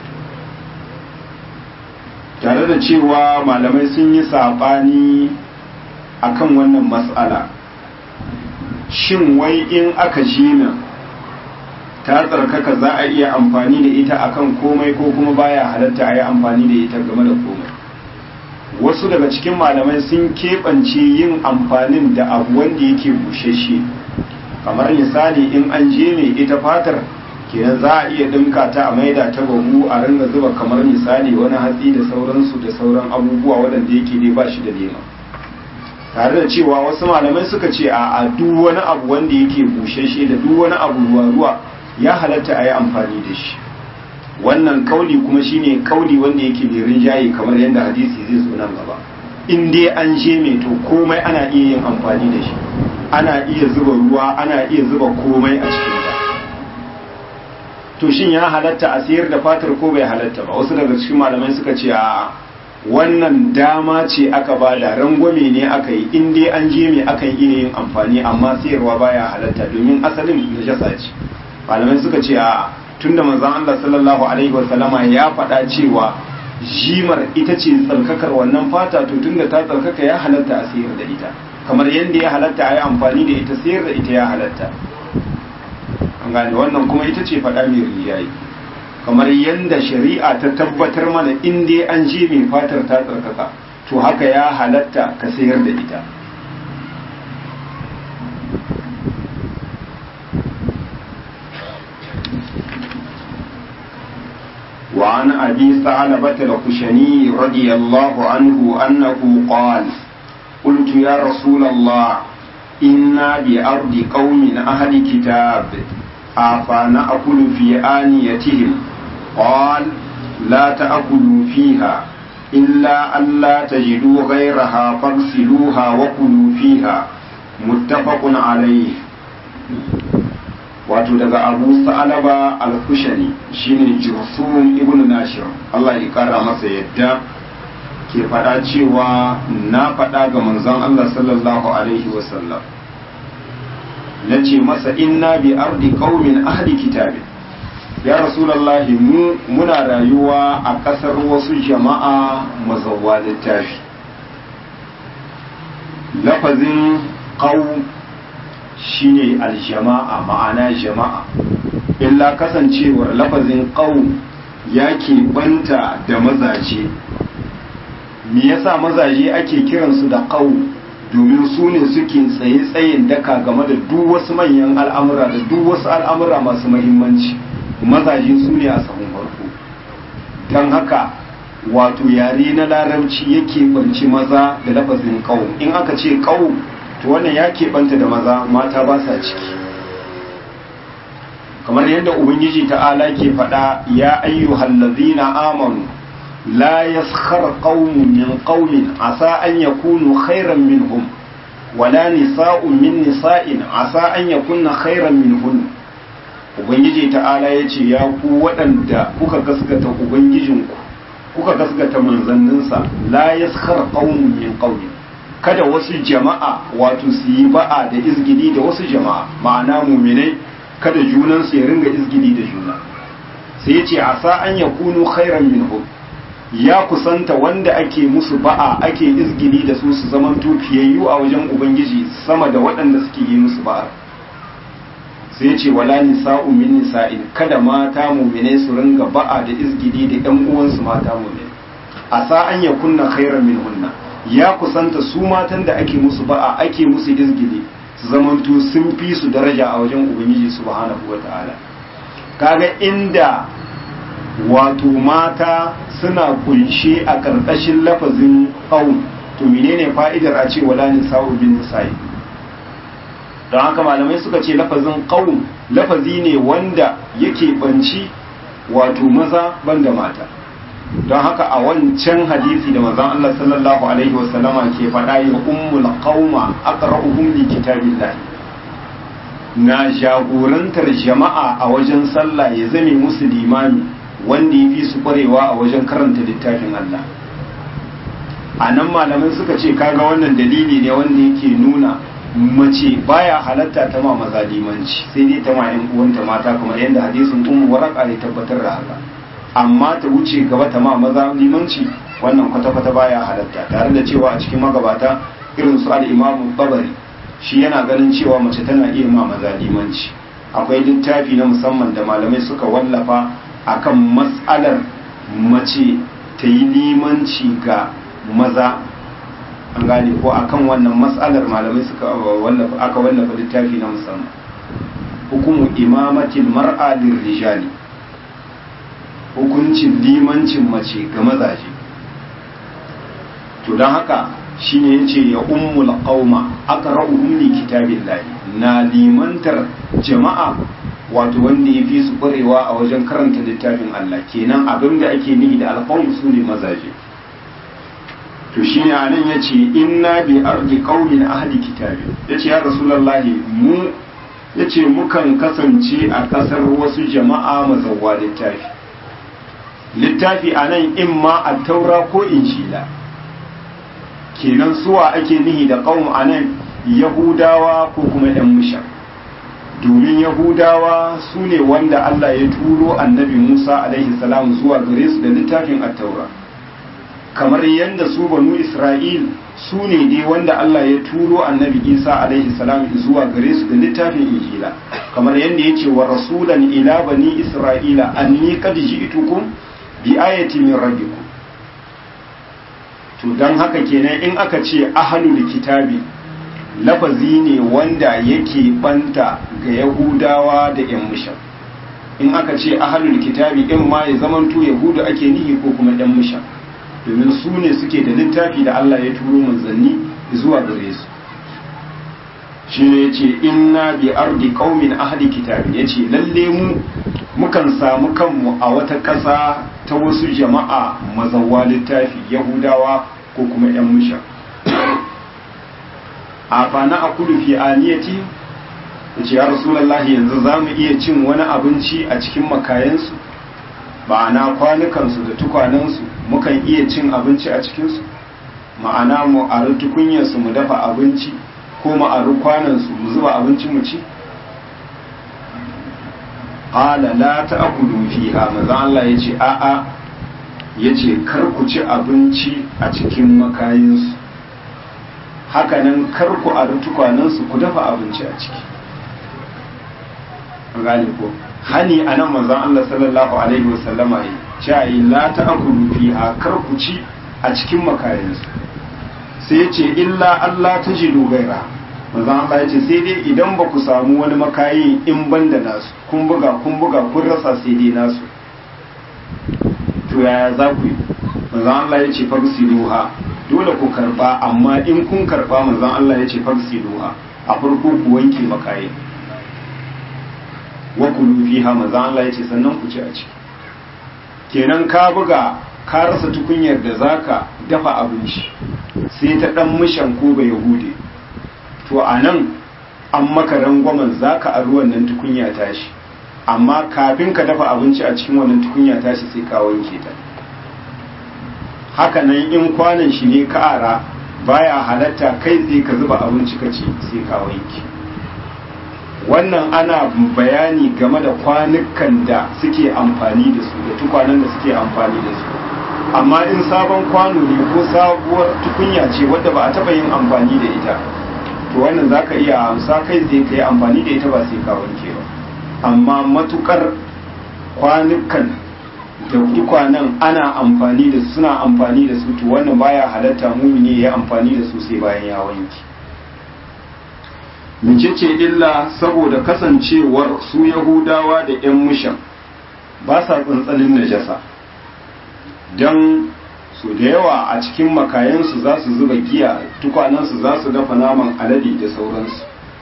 tare da cewa malamai sun yi saɓani akan wannan matsala shin wai in aka je ta tsarkaka za a iya amfani da ita akan komai ko kuma baya halatta a yi amfani da ita game da komai wasu daga cikin malamai sun keɓance yin amfanin da abu wanda yake bushashe kamar misali in an je mai ita fatar kenan za a iya dinka ta a maida ta bahu a ringa zuba kamar misali wani hatsi da sauransu da sauran abubuwa waɗanda yake dai ba shi da nema tare da cewa wasu malamai suka ce a duk wani abu wanda yake bushashe da duk wani abu ruwa ruwa ya halatta a yi amfani da shi wannan kauli kuma shine kauli wanda yake mai rinjaye kamar yadda hadisi zai zo nan gaba in dai an je mai to komai ana iya yin amfani da shi ana iya zuba ruwa ana iya zuba komai a cikin ta to shin ya halatta a sayar da fatar ko bai halatta ba wasu daga cikin malamai suka ce a wannan dama ce aka bada rangwame ne aka yi in dai an je mai akan iya yin amfani amma sayarwa baya halatta domin asalin najasa ce malamai suka ce a tunda manzon Allah sallallahu alaihi wasallama ya faɗa cewa jimar ita ce tsarkakar wannan fata to tunda ta tsarkaka ya halatta a sayar da ita kamar yadda ya halatta a yi amfani da ita sayar da ita ya halatta an gane wannan kuma ita ce faɗa mai riyayi kamar yadda shari'a ta tabbatar mana in dai an je mai fatar ta tsarkaka to haka ya halatta ka sayar da ita وعن أبي ثعلبة الخشني رضي الله عنه أنه قال قلت يا رسول الله إنا بأرض قوم أهل كتاب أفنأكل في آنيتهم قال لا تأكلوا فيها إلا ألا تجدوا غيرها فاغسلوها وكلوا فيها متفق عليه wato daga abu sa'alaba al-kushani shine jursum ibn nashir Allah ya kara masa yadda ke faɗa cewa na faɗa ga manzon Allah sallallahu alaihi wasallam na ce masa inna bi ardi qaumin ahli kitabin ya rasulullahi mu muna rayuwa a ƙasar wasu jama'a mazawwa littafi lafazin qaum shine aljama'a ma'ana jama'a illa kasancewar lafazin qaum ya banta da mazaje me yasa mazaje ake kiransu da qaum domin su ne suke tsaye tsayin daka game da duk wasu manyan al'amura da duk wasu al'amura masu mahimmanci mazaje su ne a sahun farko don haka wato yare na larabci yake banci maza da lafazin ƙau in aka ce ƙau to wannan ya keɓanta da maza mata ba sa ciki kamar yadda ubangiji ta'ala ke faɗa ya ayyuhal ladzina amanu la yaskhar qaumun min qaumin asa an yakunu khairan minhum wala nisa'un min nisa'in asa an yakunna khairan minhun ubangiji ta'ala yace ya ku waɗanda kuka gaskata ubangijinku kuka gaskata manzanninsa la yaskhar qaumun min qaumin kada wasu jama'a wato su yi ba'a da izgidi da wasu jama'a ma'ana muminai kada junansu ya ringa izgidi da juna sai ya ce a sa an ya kunu khairan minhum ya kusanta wanda ake musu ba'a ake izgidi da su su zaman fiyayyu a wajen ubangiji sama da waɗanda suke yi musu ba'a sai ya ce wala nisa'u min nisa'in kada mata muminai su ringa ba'a da izgidi da ƴan uwansu mata muminai a sa an ya kunna khairan minhunna ya kusanta su matan da ake musu ba'a ake musu izgidi su zamanto sun fi su daraja a wajen ubangiji subhanahu wata'ala kaga inda wato mata suna kunshe a ƙarƙashin lafazin ƙaun to menene fa'idar a ce wala nisa'u bin nisa'i don haka malamai suka ce lafazin ƙaun lafazi ne wanda yake banci wato maza banda mata don haka a wancan hadisi da manzon Allah sallallahu alaihi wasallama ke faɗa ya ummul qauma aqra'uhum li kitabillah na jagorantar jama'a a wajen sallah ya zame musu limami wanda ya fi su kwarewa a wajen karanta littafin Allah a nan malamai suka ce kaga wannan dalili ne wanda yake nuna mace baya halatta ta ma maza limanci sai dai ta ma yan uwanta mata kamar yadda hadisin ummu waraka ya tabbatar da haka amma ta wuce gaba ta ma maza limanci wannan kwata-kwata baya halatta tare da cewa a cikin magabata irin su al-imamu babari shi yana ganin cewa mace tana iya ma maza limanci akwai littafi na musamman da malamai suka wallafa akan matsalar mace ta yi limanci ga maza an gane ko akan wannan matsalar malamai suka wallafa aka wallafa littafi na musamman hukumu imamatil mar'a lirrijali hukuncin limancin mace ga mazaje to don haka shine yace ya ummul qauma aqra'uhum li kitabillahi na limantar jama'a wato wanda ya fi su kwarewa a wajen karanta littafin Allah kenan abin da ake nihi da alqawm su ne mazaje to shine anan yace inna bi ardi qaumin ahli kitabi yace ya rasulullahi mu yace mukan kasance a kasar wasu jama'a mazawwa littafi littafi anan imma at-taura ko injila kenan suwa ake nihi da qaum anan yahudawa ko kuma yan mushrik domin yahudawa su ne wanda Allah ya turo annabi Musa alaihi salam zuwa gare su da littafin at-taura kamar yadda su banu Isra'il su ne dai wanda Allah ya turo annabi Isa alaihi salam zuwa gare su da littafin injila kamar yadda ya ce wa rasulan ila bani Isra'ila anni qad ji'tukum bi ayati min rabbikum to dan haka kenan in aka ce ahlul kitabi lafazi ne wanda yake banta ga yahudawa da yan mushan in aka ce ahlul kitabi in ma ya zamanto yahudu ake nihi ko kuma yan mushan domin su ne suke da littafi da Allah ya turo manzanni zuwa gare su shi ne ya ce inna bi ardi qaumin ahli kitabi ya ce lalle mu mukan samu kanmu a wata ƙasa ta wasu jama'a mazawa littafi yahudawa ko kuma yan mushan a fana a kudu fi aniyati ya ce ya rasulallahi yanzu za mu iya cin wani abinci a cikin makayansu ma'ana kwanukansu da tukwanensu mukan iya cin abinci a cikinsu ma'ana mu ari tukunyarsu mu dafa abinci ko mu ari kwanansu mu zuba abinci mu ci qala la ta'kulu fiha maza Allah yace a'a yace kar ku ci abinci a cikin makayinsu hakanan kar ku ari tukwanensu ku dafa abinci a ciki gane ko hani a nan manzon Allah sallallahu alaihi wasallama ya ce la ta'kulu fiha kar ku ci a cikin makayansu sai ya ce illa Allah ta ji dogaira manzan Allah ya ce sai dai idan ba ku samu wani makayi in ban da nasu kun buga kun buga kun rasa sai dai nasu to yaya za ku yi manzan Allah ya ce fagsiluha dole ku karba amma in kun karba manzan Allah ya ce fagsiluha a farko ku wanke makayi wa kulu fiha manzan Allah ya ce sannan ku ci a ciki kenan ka buga ka rasa tukunyar da zaka dafa abinci sai ta dan mishan ko ba yahude to a nan an maka rangwamen zaka a ruwan nan tukunya tashi amma kafin ka dafa abinci a cikin wannan tukunya tashi sai ka wanke ta haka nan in kwanan shi ne ka ara baya halatta kai tsaye ka zuba abinci ka ci sai ka wanke wannan ana bayani game da kwanukan da suke amfani da su da tukwanen da suke amfani da su amma in sabon kwano ne ko sabuwar tukunya ce wadda ba a taba yin amfani da ita to wannan za ka iya amsa kai zai ka yi amfani da ita ba sai ka wanke ba amma matukar kwanukan da tukwanen ana amfani da su suna amfani da su to wannan baya halatta mumini ya yi amfani da su sai bayan ya wanke mecece illa saboda kasancewar su yahudawa da 'yan mushan ba sa tsantsanin najasa don su da yawa a cikin makayansu za su zuba giya tukwanansu za su dafa naman alade da sauransu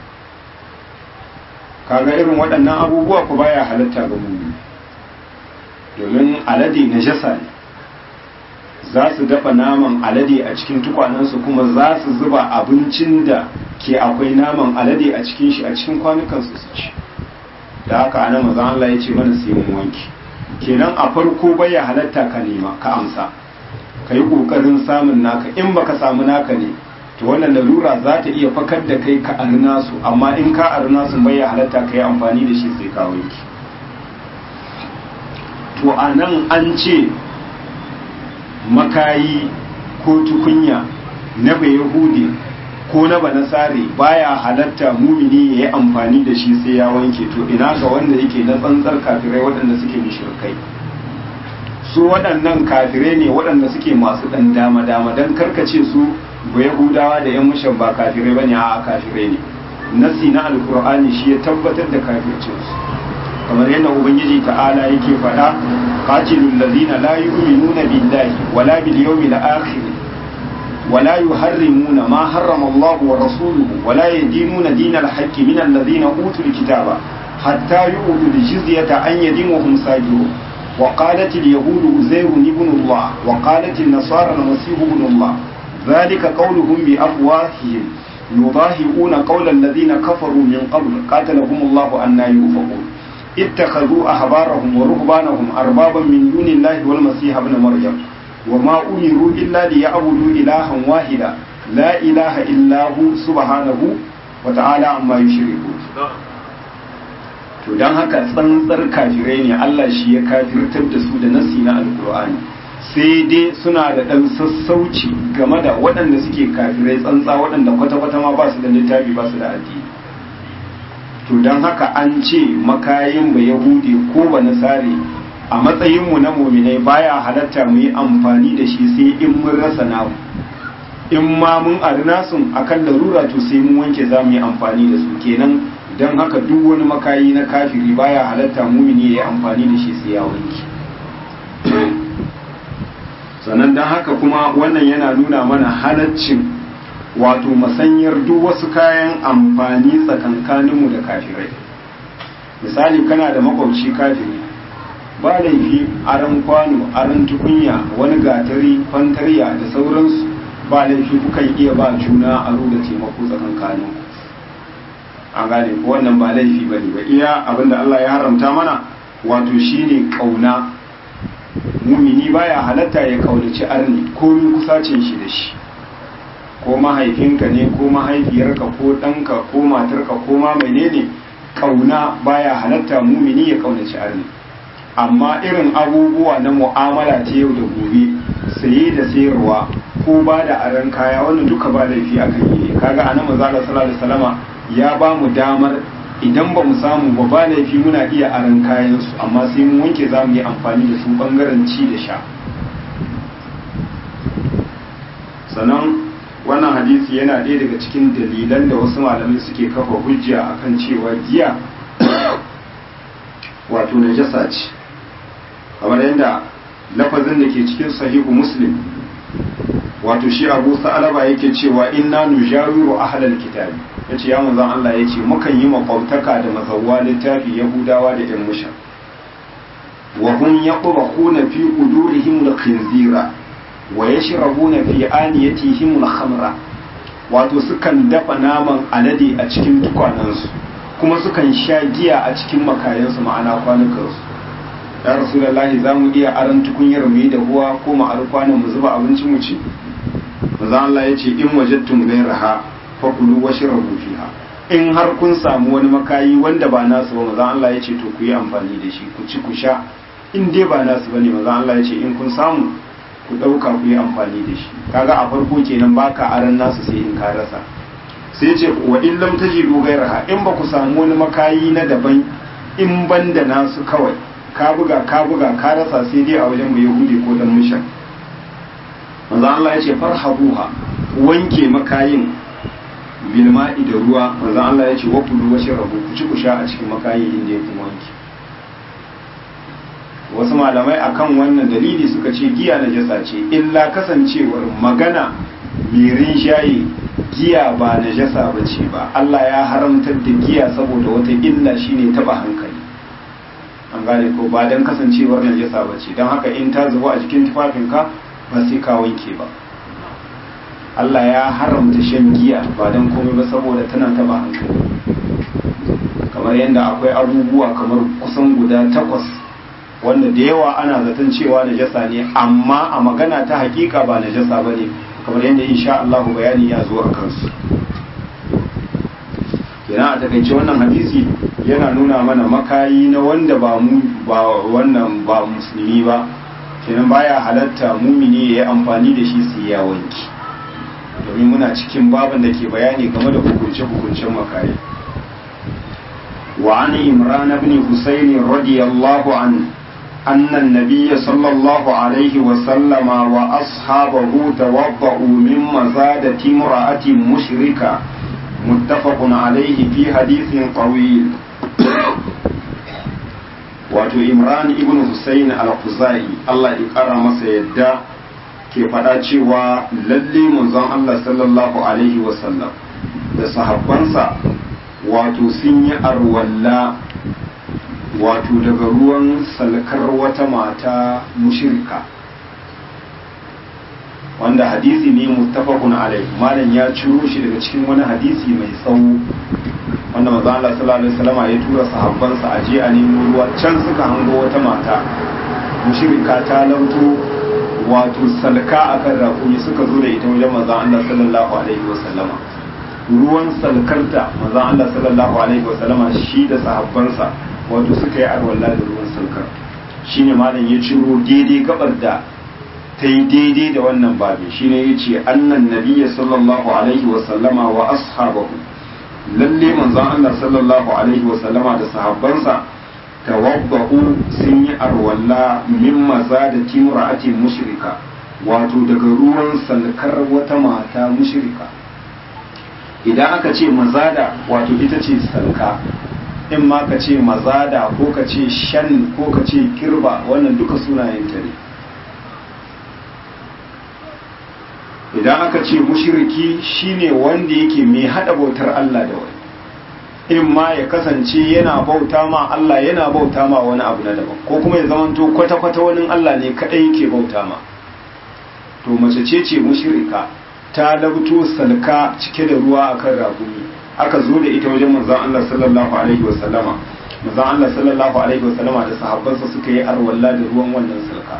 kaga irin waɗannan abubuwa ku baya halatta ga mummi domin alade najasa ne za su dafa naman alade a cikin tukwanansu kuma za su zuba abincin da ke akwai naman alade a cikin shi a cikin kwanukansu su ci da haka ana maza Allah ya ce mana sai mun wanki kenan a farko bai ya halatta ka nema ka amsa ka yi ƙoƙarin samun naka in baka samu naka ne to wannan larura za ta iya fakar da kai ka arna su amma in ka arna su bai ya halatta ka yi amfani da shi sai ka wanki to a nan an ce makayi ko tukunya na bai yahudi ko na banasare baya halatta mumini ya yi amfani da shi sai ya wanke to ina ga wanda yake na tsantsar kafirai waɗanda suke mushrikai su waɗannan kafirai ne waɗanda suke masu ɗan dama dama don karkace su ba yahudawa da yan mushan ba kafirai bane a kafirai ne nasi na alkur'ani shi ya tabbatar da kafircinsu kamar yadda ubangiji ta'ala yake faɗa qatilul ladina la yu'minuna billahi wala bil yawmil akhir ولا يحرمون ما حرم الله ورسوله ولا يدينون دين الحق من الذين أوتوا الكتاب حتى يؤتوا الجزية عن يد وهم ساجدون وقالت اليهود أزير ابن الله وقالت النصارى المسيح ابن الله ذلك قولهم بأفواههم يضاهئون قول الذين كفروا من قبل قاتلهم الله أن يؤفكون اتخذوا أحبارهم ورهبانهم أربابا من دون الله والمسيح ابن مريم وما أمروا إلا ليعبدوا إلها واحدا لا إله إلا هو سبحانه وتعالى عما يشركون to don haka tsantsar kafirai ne Allah shi ya kafirtar da su da nasi na alkur'ani sai dai suna da ɗan sassauci game da waɗanda suke kafirai tsantsa waɗanda kwata-kwata ma ba su da littafi ba su da addini to don haka an ce makayin ba yahudi ko ba nasare a matsayinmu na muminai baya halatta mu yi amfani da shi sai in mun rasa namu in ma mun ari nasun akan larura to sai mun wanke za mu yi amfani da su kenan don haka duk wani makayi na kafiri baya halatta mumini ya yi amfani da shi sai ya wanke sannan don haka kuma wannan yana nuna mana halaccin wato masanyar duk wasu kayan amfani tsakankaninmu da kafirai misali kana da makwabci kafiri ba laifi aran kwano aran tukunya wani gatari fantariya da sauransu ba laifi kukan iya ba juna a da taimako tsakankanin an gane ko wannan ba laifi ba ne ba iya abinda Allah ya haramta mana wato shine kauna mumini baya halatta ya kaunaci arni komin kusacin shi da shi ko mahaifinka ne ko mahaifiyarka ko ɗanka ko matarka ko ma menene kauna baya halatta mumini ya kaunaci arni amma irin abubuwa na mu'amala ta yau da gobe saye da sayarwa ko ba da aran kaya wannan duka ba laifi akan yi kaga anan manzo Allah sallallahu alaihi wasallama ya ba mu damar idan ba mu samu ba ba laifi muna iya aran kayan su amma sai mun wanke za mu yi amfani da su bangaren ci da sha sannan wannan hadisi yana ɗaya daga cikin dalilan da wasu malamai suke kafa hujja akan cewa giya wato najasa ce kamar yadda lafazin da ke cikin sahihu muslim wato shi abu sa'alaba yake cewa inna nujawiru ahlal kitabi yace ya manzon Allah yace mukan yi makwabtaka da mazawwa littafi yahudawa da yan musha wa hum yaqrahuna fi qudurihim al-khinzira wa yashrabuna fi aniyatihim al-khamra wato sukan dafa naman alade a cikin tukwanansu kuma sukan sha giya a cikin makayansu ma'ana kwanukansu ya rasulullahi za mu iya aran tukunyar mu yi da ruwa ko mu ar kwanan mu zuba abinci mu ci manzo Allah ya ce in wajadtum ghayraha fakulu washrabu fiha in har kun samu wani makayi wanda ba nasu ba manzo Allah ya ce to ku yi amfani da shi ku ci ku sha in dai ba nasu bane manzo Allah ya ce in kun samu ku dauka ku yi amfani da shi kaga a farko kenan baka aran nasu sai in ka rasa sai ce wa in lam tajidu ghayraha in ba ku samu wani makayi na daban in banda nasu kawai ka buga ka buga ka rasa sai dai a wajen mu yahudi ko dan mushan manzo Allah ya ce farhabuha wanke makayin bil ma'i da ruwa manzo Allah ya ce wa kulu wa shrabu ku ci ku sha a cikin makayin inda ya kuma wanke wasu malamai akan wannan dalili suka ce giya na jasa ce illa kasancewar magana mirin shayi giya ba na jasa ba ce ba Allah ya haramtar da giya saboda wata illa shine taba hankali an gane ko ba don kasancewar najasa ba ce don haka in ta zuba a jikin tufafinka ba sai ka wanke ba Allah ya haramta shan giya ba don komai ba saboda tana taba hankali kamar yadda akwai abubuwa kamar kusan guda takwas wanda da yawa ana zaton cewa najasa ne amma a magana ta hakika ba najasa ba ne kamar yadda insha Allah bayani ya zo a kansu yana a takaice wannan hadisi yana nuna mana makayi na wanda ba mu ba wannan ba musulmi ba kenan baya halatta mumini ya yi amfani da shi su ya wanki domin muna cikin baban da ke bayani game da hukunce-hukuncen makayi wa an imran ibn husayn radiyallahu an أن النبي صلى الله عليه وسلم وأصحابه توضأوا من مزادة امرأة مشركة متفق عليه في حديث طويل wato imran ibn husayn al-khuzai Allah ya kara masa yadda ke faɗa cewa lalle manzon Allah sallallahu alaihi wasallam da sahabbansa wato sun yi arwalla wato daga ruwan salkar wata mata mushrika wanda hadisi ne muttafaqun alaihi malam ya ciro shi daga cikin wani hadisi mai tsawo wanda manzo Allah sallallahu alaihi wasallam ya tura sahabbansa a je a nemo ruwa can suka hango wata mata mushrika ta lauto wato salka akan raƙumi suka zo da ita wajen manzo Allah sallallahu alaihi wasallama ruwan salkarta manzo Allah sallallahu alaihi wasallama shi da sahabbansa wato suka yi arwalla da ruwan salkar shine malam ya ciro daidai gabar da ta yi daidai da wannan babi shine ya ce annan nabiyya sallallahu alaihi wasallama wa ashabahu lalle manzon Allah sallallahu alaihi wasallama da sahabbansa tawabba'u sun yi arwalla min maza da timra'atin mushrika wato daga ruwan salkar wata mata mushrika idan aka ce mazada wato ita ce salka in ma ka ce mazada ko ka ce shan ko ka ce kirba wannan duka sunayen ta ne idan aka ce mushriki shine wanda yake mai hada bautar Allah da wani in ma ya kasance yana bauta ma Allah yana bauta ma wani abu na daban ko kuma ya zamanto kwata-kwata wani Allah ne kadai yake bauta ma to mace ce ce mushrika ta labto salka cike da ruwa akan ragumi aka zo da ita wajen manzon Allah sallallahu alaihi wasallama manzon Allah sallallahu alaihi wasallama da sahabbansa suka yi arwalla da ruwan wannan salka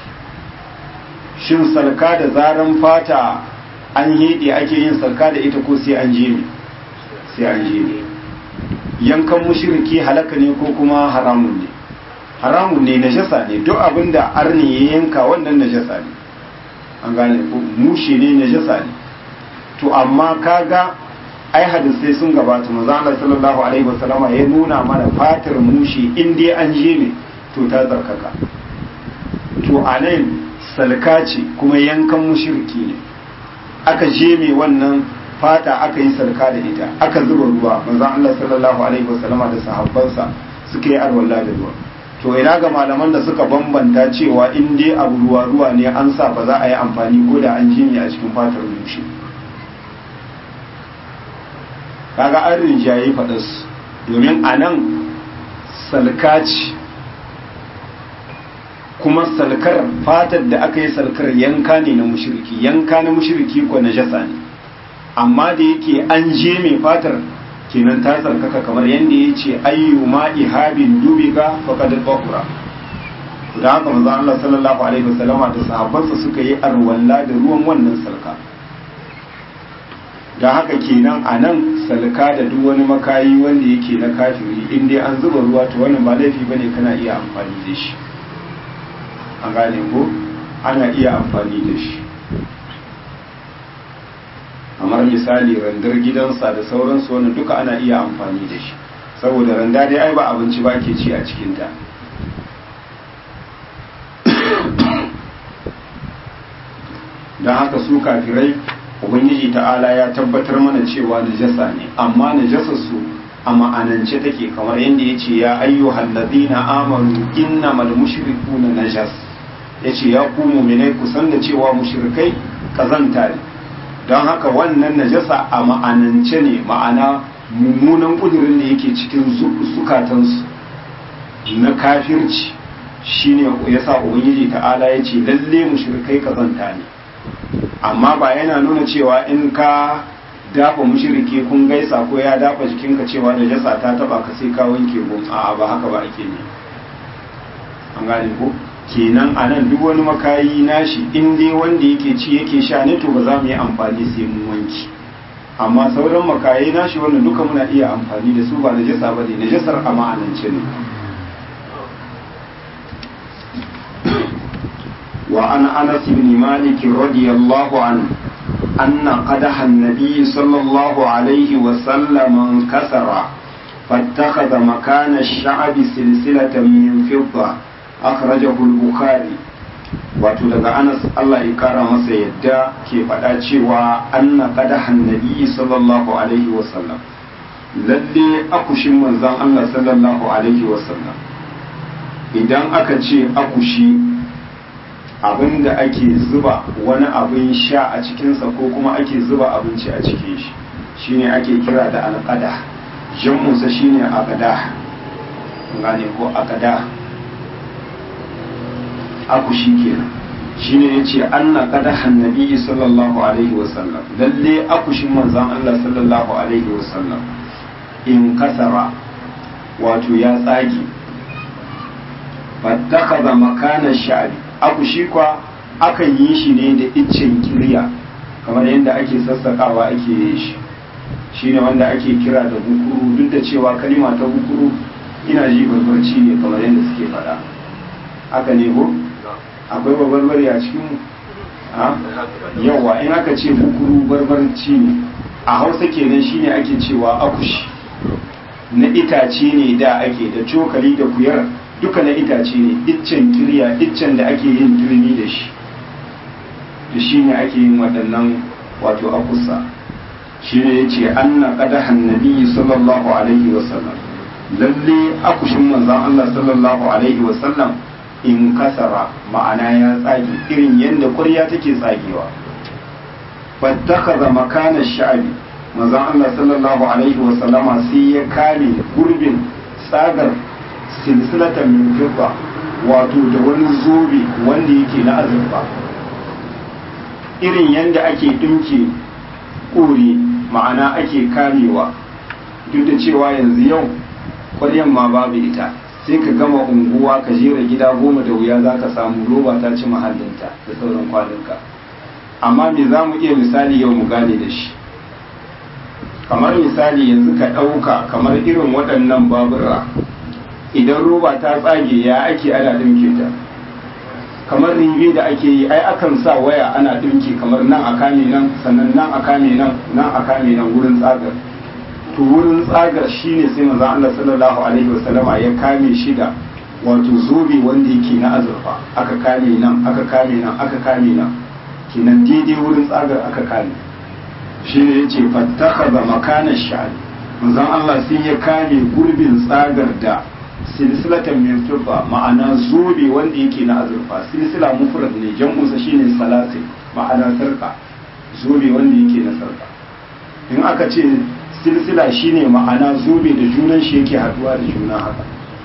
shin salka da zaran fata an hede ake yin salka da ita ko sai an je ne sai an je ne yankan mushriki halaka ne ko kuma haramun ne haramun ne najasa ne duk abin da arni ya yanka wannan najasa ne an gane ko mushe ne najasa ne to amma kaga ai hadisai sun gabata manzo Allah sallallahu alaihi wasallama ya nuna mana fatar mushe in dai an je ne to ta tsarkaka to anan salka ce kuma yankan mushriki ne aka jeme wannan fata aka yi sarka da ita aka zuba ruwa manzon Allah sallallahu alaihi wasallama da sahabbansa suka yi arwalla da ruwa to ina ga malaman da suka bambanta cewa in dai abu ruwa ruwa ne an sa ba za a yi amfani ko da an jini a cikin fatar rushe kaga an rinjaye faɗas domin a nan salkaci kuma salkar fatar da aka yi salkar yanka ne na mushiriki yanka na mushiriki ko na jasa ne amma da yake an je mai fatar kenan ta tsarkaka kamar yadda ya ce ayyu ma ihabin dubiga faqad tahura da haka manzo Allah sallallahu alaihi wasallama da sahabbansa suka yi arwalla da ruwan wannan salka da haka kenan a nan salka da duk wani makayi wanda yake na kafiri in dai an zuba ruwa to wannan ba laifi bane kana iya amfani da shi an gane ko ana iya amfani da shi kamar misali randar gidansa da sauransu wannan duka ana iya amfani da shi saboda randa dai ai ba abinci ba ke ci a cikinta don haka su kafirai ubangiji ta'ala ya tabbatar mana cewa najasa ne amma najasar su a ma'anance take kamar yadda ya ce ya ayyuhal ladina amanu innamal mushrikuna najas ya ce ya ku mu'minai ku san da cewa mushrikai kazanta ne don haka wannan najasa a ma'anance ne ma'ana mummunan kudurin da yake cikin zukatansu na kafirci shine yasa ubangiji ta'ala ya ce lalle mushrikai kazanta ne amma ba yana nuna cewa in ka dafa mushriki kun gaisa ko ya dafa jikinka cewa najasa ta taba ka sai ka wanke gun a'a ba haka ba ake ne an gane ko kenan a nan duk wani makayi nashi in dai wanda yake ci yake sha ne to ba za mu yi amfani sai mun wanki amma sauran makayi nashi wannan duka muna iya amfani da su ba najasa ba ne najasar a ma'anance ne وعن أنس بن مالك رضي الله عنه أن قدح النبي صلى الله عليه وسلم انكسر فاتخذ مكان الشعب سلسلة من فضة أخرجه البخاري wato daga anas Allah ya kara masa yadda ke faɗa cewa anna qadahan nabi sallallahu alaihi wasallam lalle akushin manzon Allah sallallahu alaihi wasallam idan aka ce akushi abinda ake zuba wani abin sha a cikinsa ko kuma ake zuba abinci a cikin shi shine ake kira da alƙada jam'unsa shine aqada gane ko aqada akushi kenan shine yace anna qadahan nabi sallallahu alaihi wasallam lalle akushin manzon Allah sallallahu alaihi wasallam in kasara wato ya tsage fattakaza makana sha'bi akushi kwa akan yi shi ne da iccen kirya kamar yadda ake sassakawa ake yin shi shine wanda ake kira da bukuru duk da cewa kalima ta bukuru ina ji barbarci ne kamar yadda suke faɗa haka ne ko akwai barbarbari a cikin yawa in aka ce bukuru barbarci ne a hausa kenan shine ake cewa akushi na itace ne da ake da cokali da kuyar duka na itace ne iccen kirya iccen da ake yin turmi da shi da shi ne ake yin waɗannan wato akusa shi ne ya ce an na ƙadahan nabi sallallahu alaihi wasallam lalle akushin manzan Allah sallallahu alaihi wasallam in kasara ma'ana ya tsage irin yadda ƙwarya take tsagewa fattakaza makana sha'abi manzan Allah sallallahu alaihi wasallama sai ya kame gurbin tsagar silsilatan min fidda wato da wani zobe wanda yake na azurfa irin yadda ake dinke kore ma'ana ake kamewa duk da cewa yanzu yau kwaryan ma babu ita sai ka gama unguwa ka jera gida goma da wuya za ka samu roba ta ci mahallinta da sauran kwalinka amma me za mu iya misali yau mu gane da shi kamar misali yanzu ka ɗauka kamar irin waɗannan babura idan roba ta tsage ya ake ana ɗinke ta kamar ribe da ake yi ai akan sa waya ana ɗinke kamar nan a kame nan sannan nan a kame nan nan a kame nan wurin tsagar to wurin tsagar shine sai manzon Allah sallallahu alaihi wasallama ya kame shi da wato zobe wanda yake na azurfa aka kame nan aka kame nan aka kame nan kenan daidai wurin tsagar aka kame shi ne ya ce fattakaza makanar sha'ani manzon Allah sai ya kame gurbin tsagar da silsilatan min fidda ma'ana zobe wanda yake na azurfa silsila mufrad ne jam'unsa shine salasil ma'ana sarka zobe wanda yake na sarka in aka ce silsila shine ma'ana zobe da junan shi yake haduwa da juna haka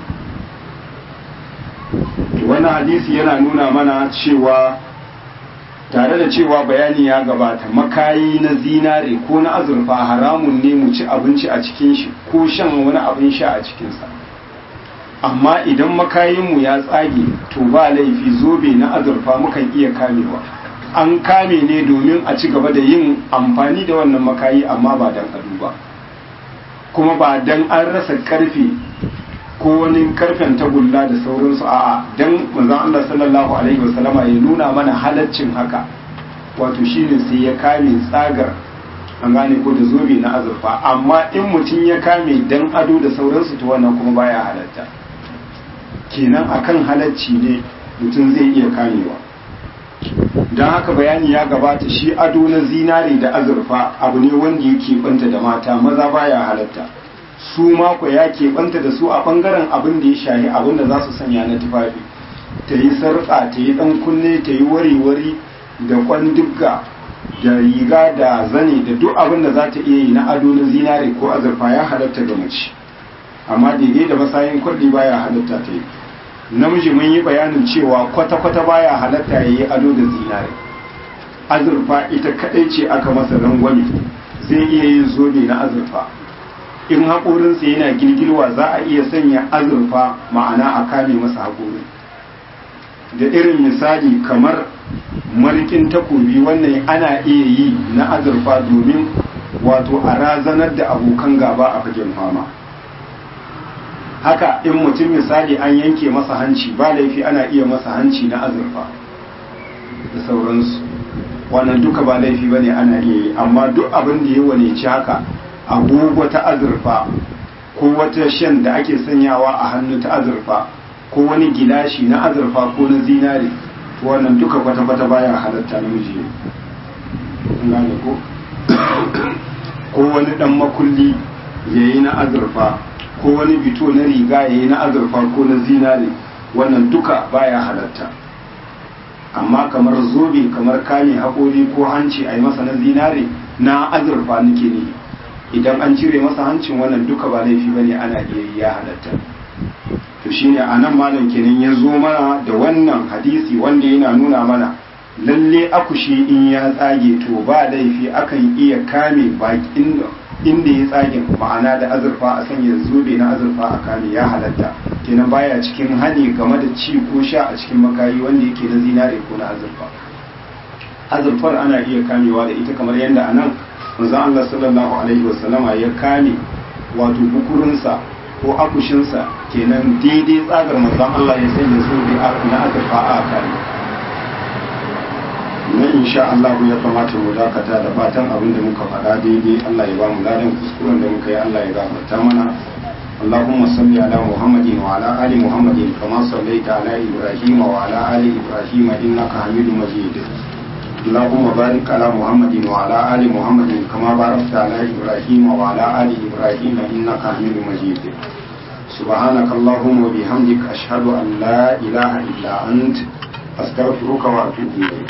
wannan hadisi yana nuna mana cewa tare da cewa bayani ya gabata makayi na zinare ko na azurfa haramun ne mu ci abinci a cikin shi ko shan wani abin sha a cikinsa amma idan makayinmu ya tsage to ba laifi zobe na azurfa mukan iya kamewa an kame ne domin a ci gaba da yin amfani da wannan makayi amma ba dan ado ba kuma ba dan an rasa karfe ko wani karfen tagulla da sauransu a'a dan manzon Allah sallallahu alaihi wasallama ya nuna mana halaccin haka wato shine sai ya kame tsagar an gane ko da zobe na azurfa amma in mutum ya kame dan ado da sauransu to wannan kuma baya halatta kenan akan halacci ne mutum zai iya kamewa don haka bayani ya gabata shi ado na zinare da azurfa abu ne wanda ya keɓanta da mata maza baya halatta su mako ya keɓanta da su a ɓangaren abin da ya shahi abin da za su sanya na tufafi ta yi sarƙa ta yi ɗan kunne ta yi wari-wari da kwandugga da riga da zane da duk abin da za ta iya yi na ado na zinare ko azurfa ya halatta ga mace amma daidai da masayin kwalli baya halatta ta yi namiji mun yi bayanin cewa kwata-kwata baya halatta ya yi ado da zinare azurfa ita kadai ce aka masa rangwame zai iya yin zobe na azurfa in haƙorinsa yana girgirwa za a iya sanya azurfa ma'ana a kame masa haƙorin da irin misali kamar marikin takobi wannan ana iya yi na azurfa domin wato a razanar da abokan gaba a fagen fama haka in mutum misali an yanke masa hanci ba laifi ana iya masa hanci na azurfa da sauransu wannan duka ba laifi ba ne ana iya yi amma duk abin da ya waneci haka agogo ta azurfa ko wata shan da ake sanyawa a hannu ta azurfa ko wani gilashi na azurfa ko na zinare to wannan duka kwata-kwata baya halatta namiji ne ko ko wani dan makulli yayi na azurfa ko wani bito na riga yayi na azurfa ko na zinare wannan duka baya halatta amma kamar zobe kamar kame haƙori ko hanci a yi masa na zinare na azurfa nake ne idan an cire masa hancin wannan duka ba laifi ba ne ana iya ya halatta to shine a nan malam kenan ya zo mana da wannan hadisi wanda yana nuna mana lalle akushi in ya tsage to ba laifi akan iya kame bakin inda ya tsage ma'ana da azurfa a sanya zobe na azurfa a kame ya halatta kenan baya cikin hani game da ci ko sha a cikin makayi wanda yake na zinare ko na azurfa azurfar ana iya kamewa da ita kamar yadda anan manzon Allah sallallahu alaihi wasallama ya kame wato bukurinsa ko akushinsa kenan daidai tsagar manzon Allah ya sanya zobe na azurfa a kame na insha Allah ya kamata mu dakata da fatan abin da muka faɗa daidai Allah ya ba mu ladan kuskuren da muka yi Allah ya gafarta mana اللهم صل على محمد وعلى آل محمد كما صليت على إبراهيم وعلى آل إبراهيم إنك حميد مجيد اللهم بارك على محمد وعلى آل محمد كما باركت على إبراهيم وعلى آل إبراهيم إنك حميد مجيد سبحانك اللهم وبحمدك أشهد أن لا إله إلا أنت أستغفرك وأتوب إليك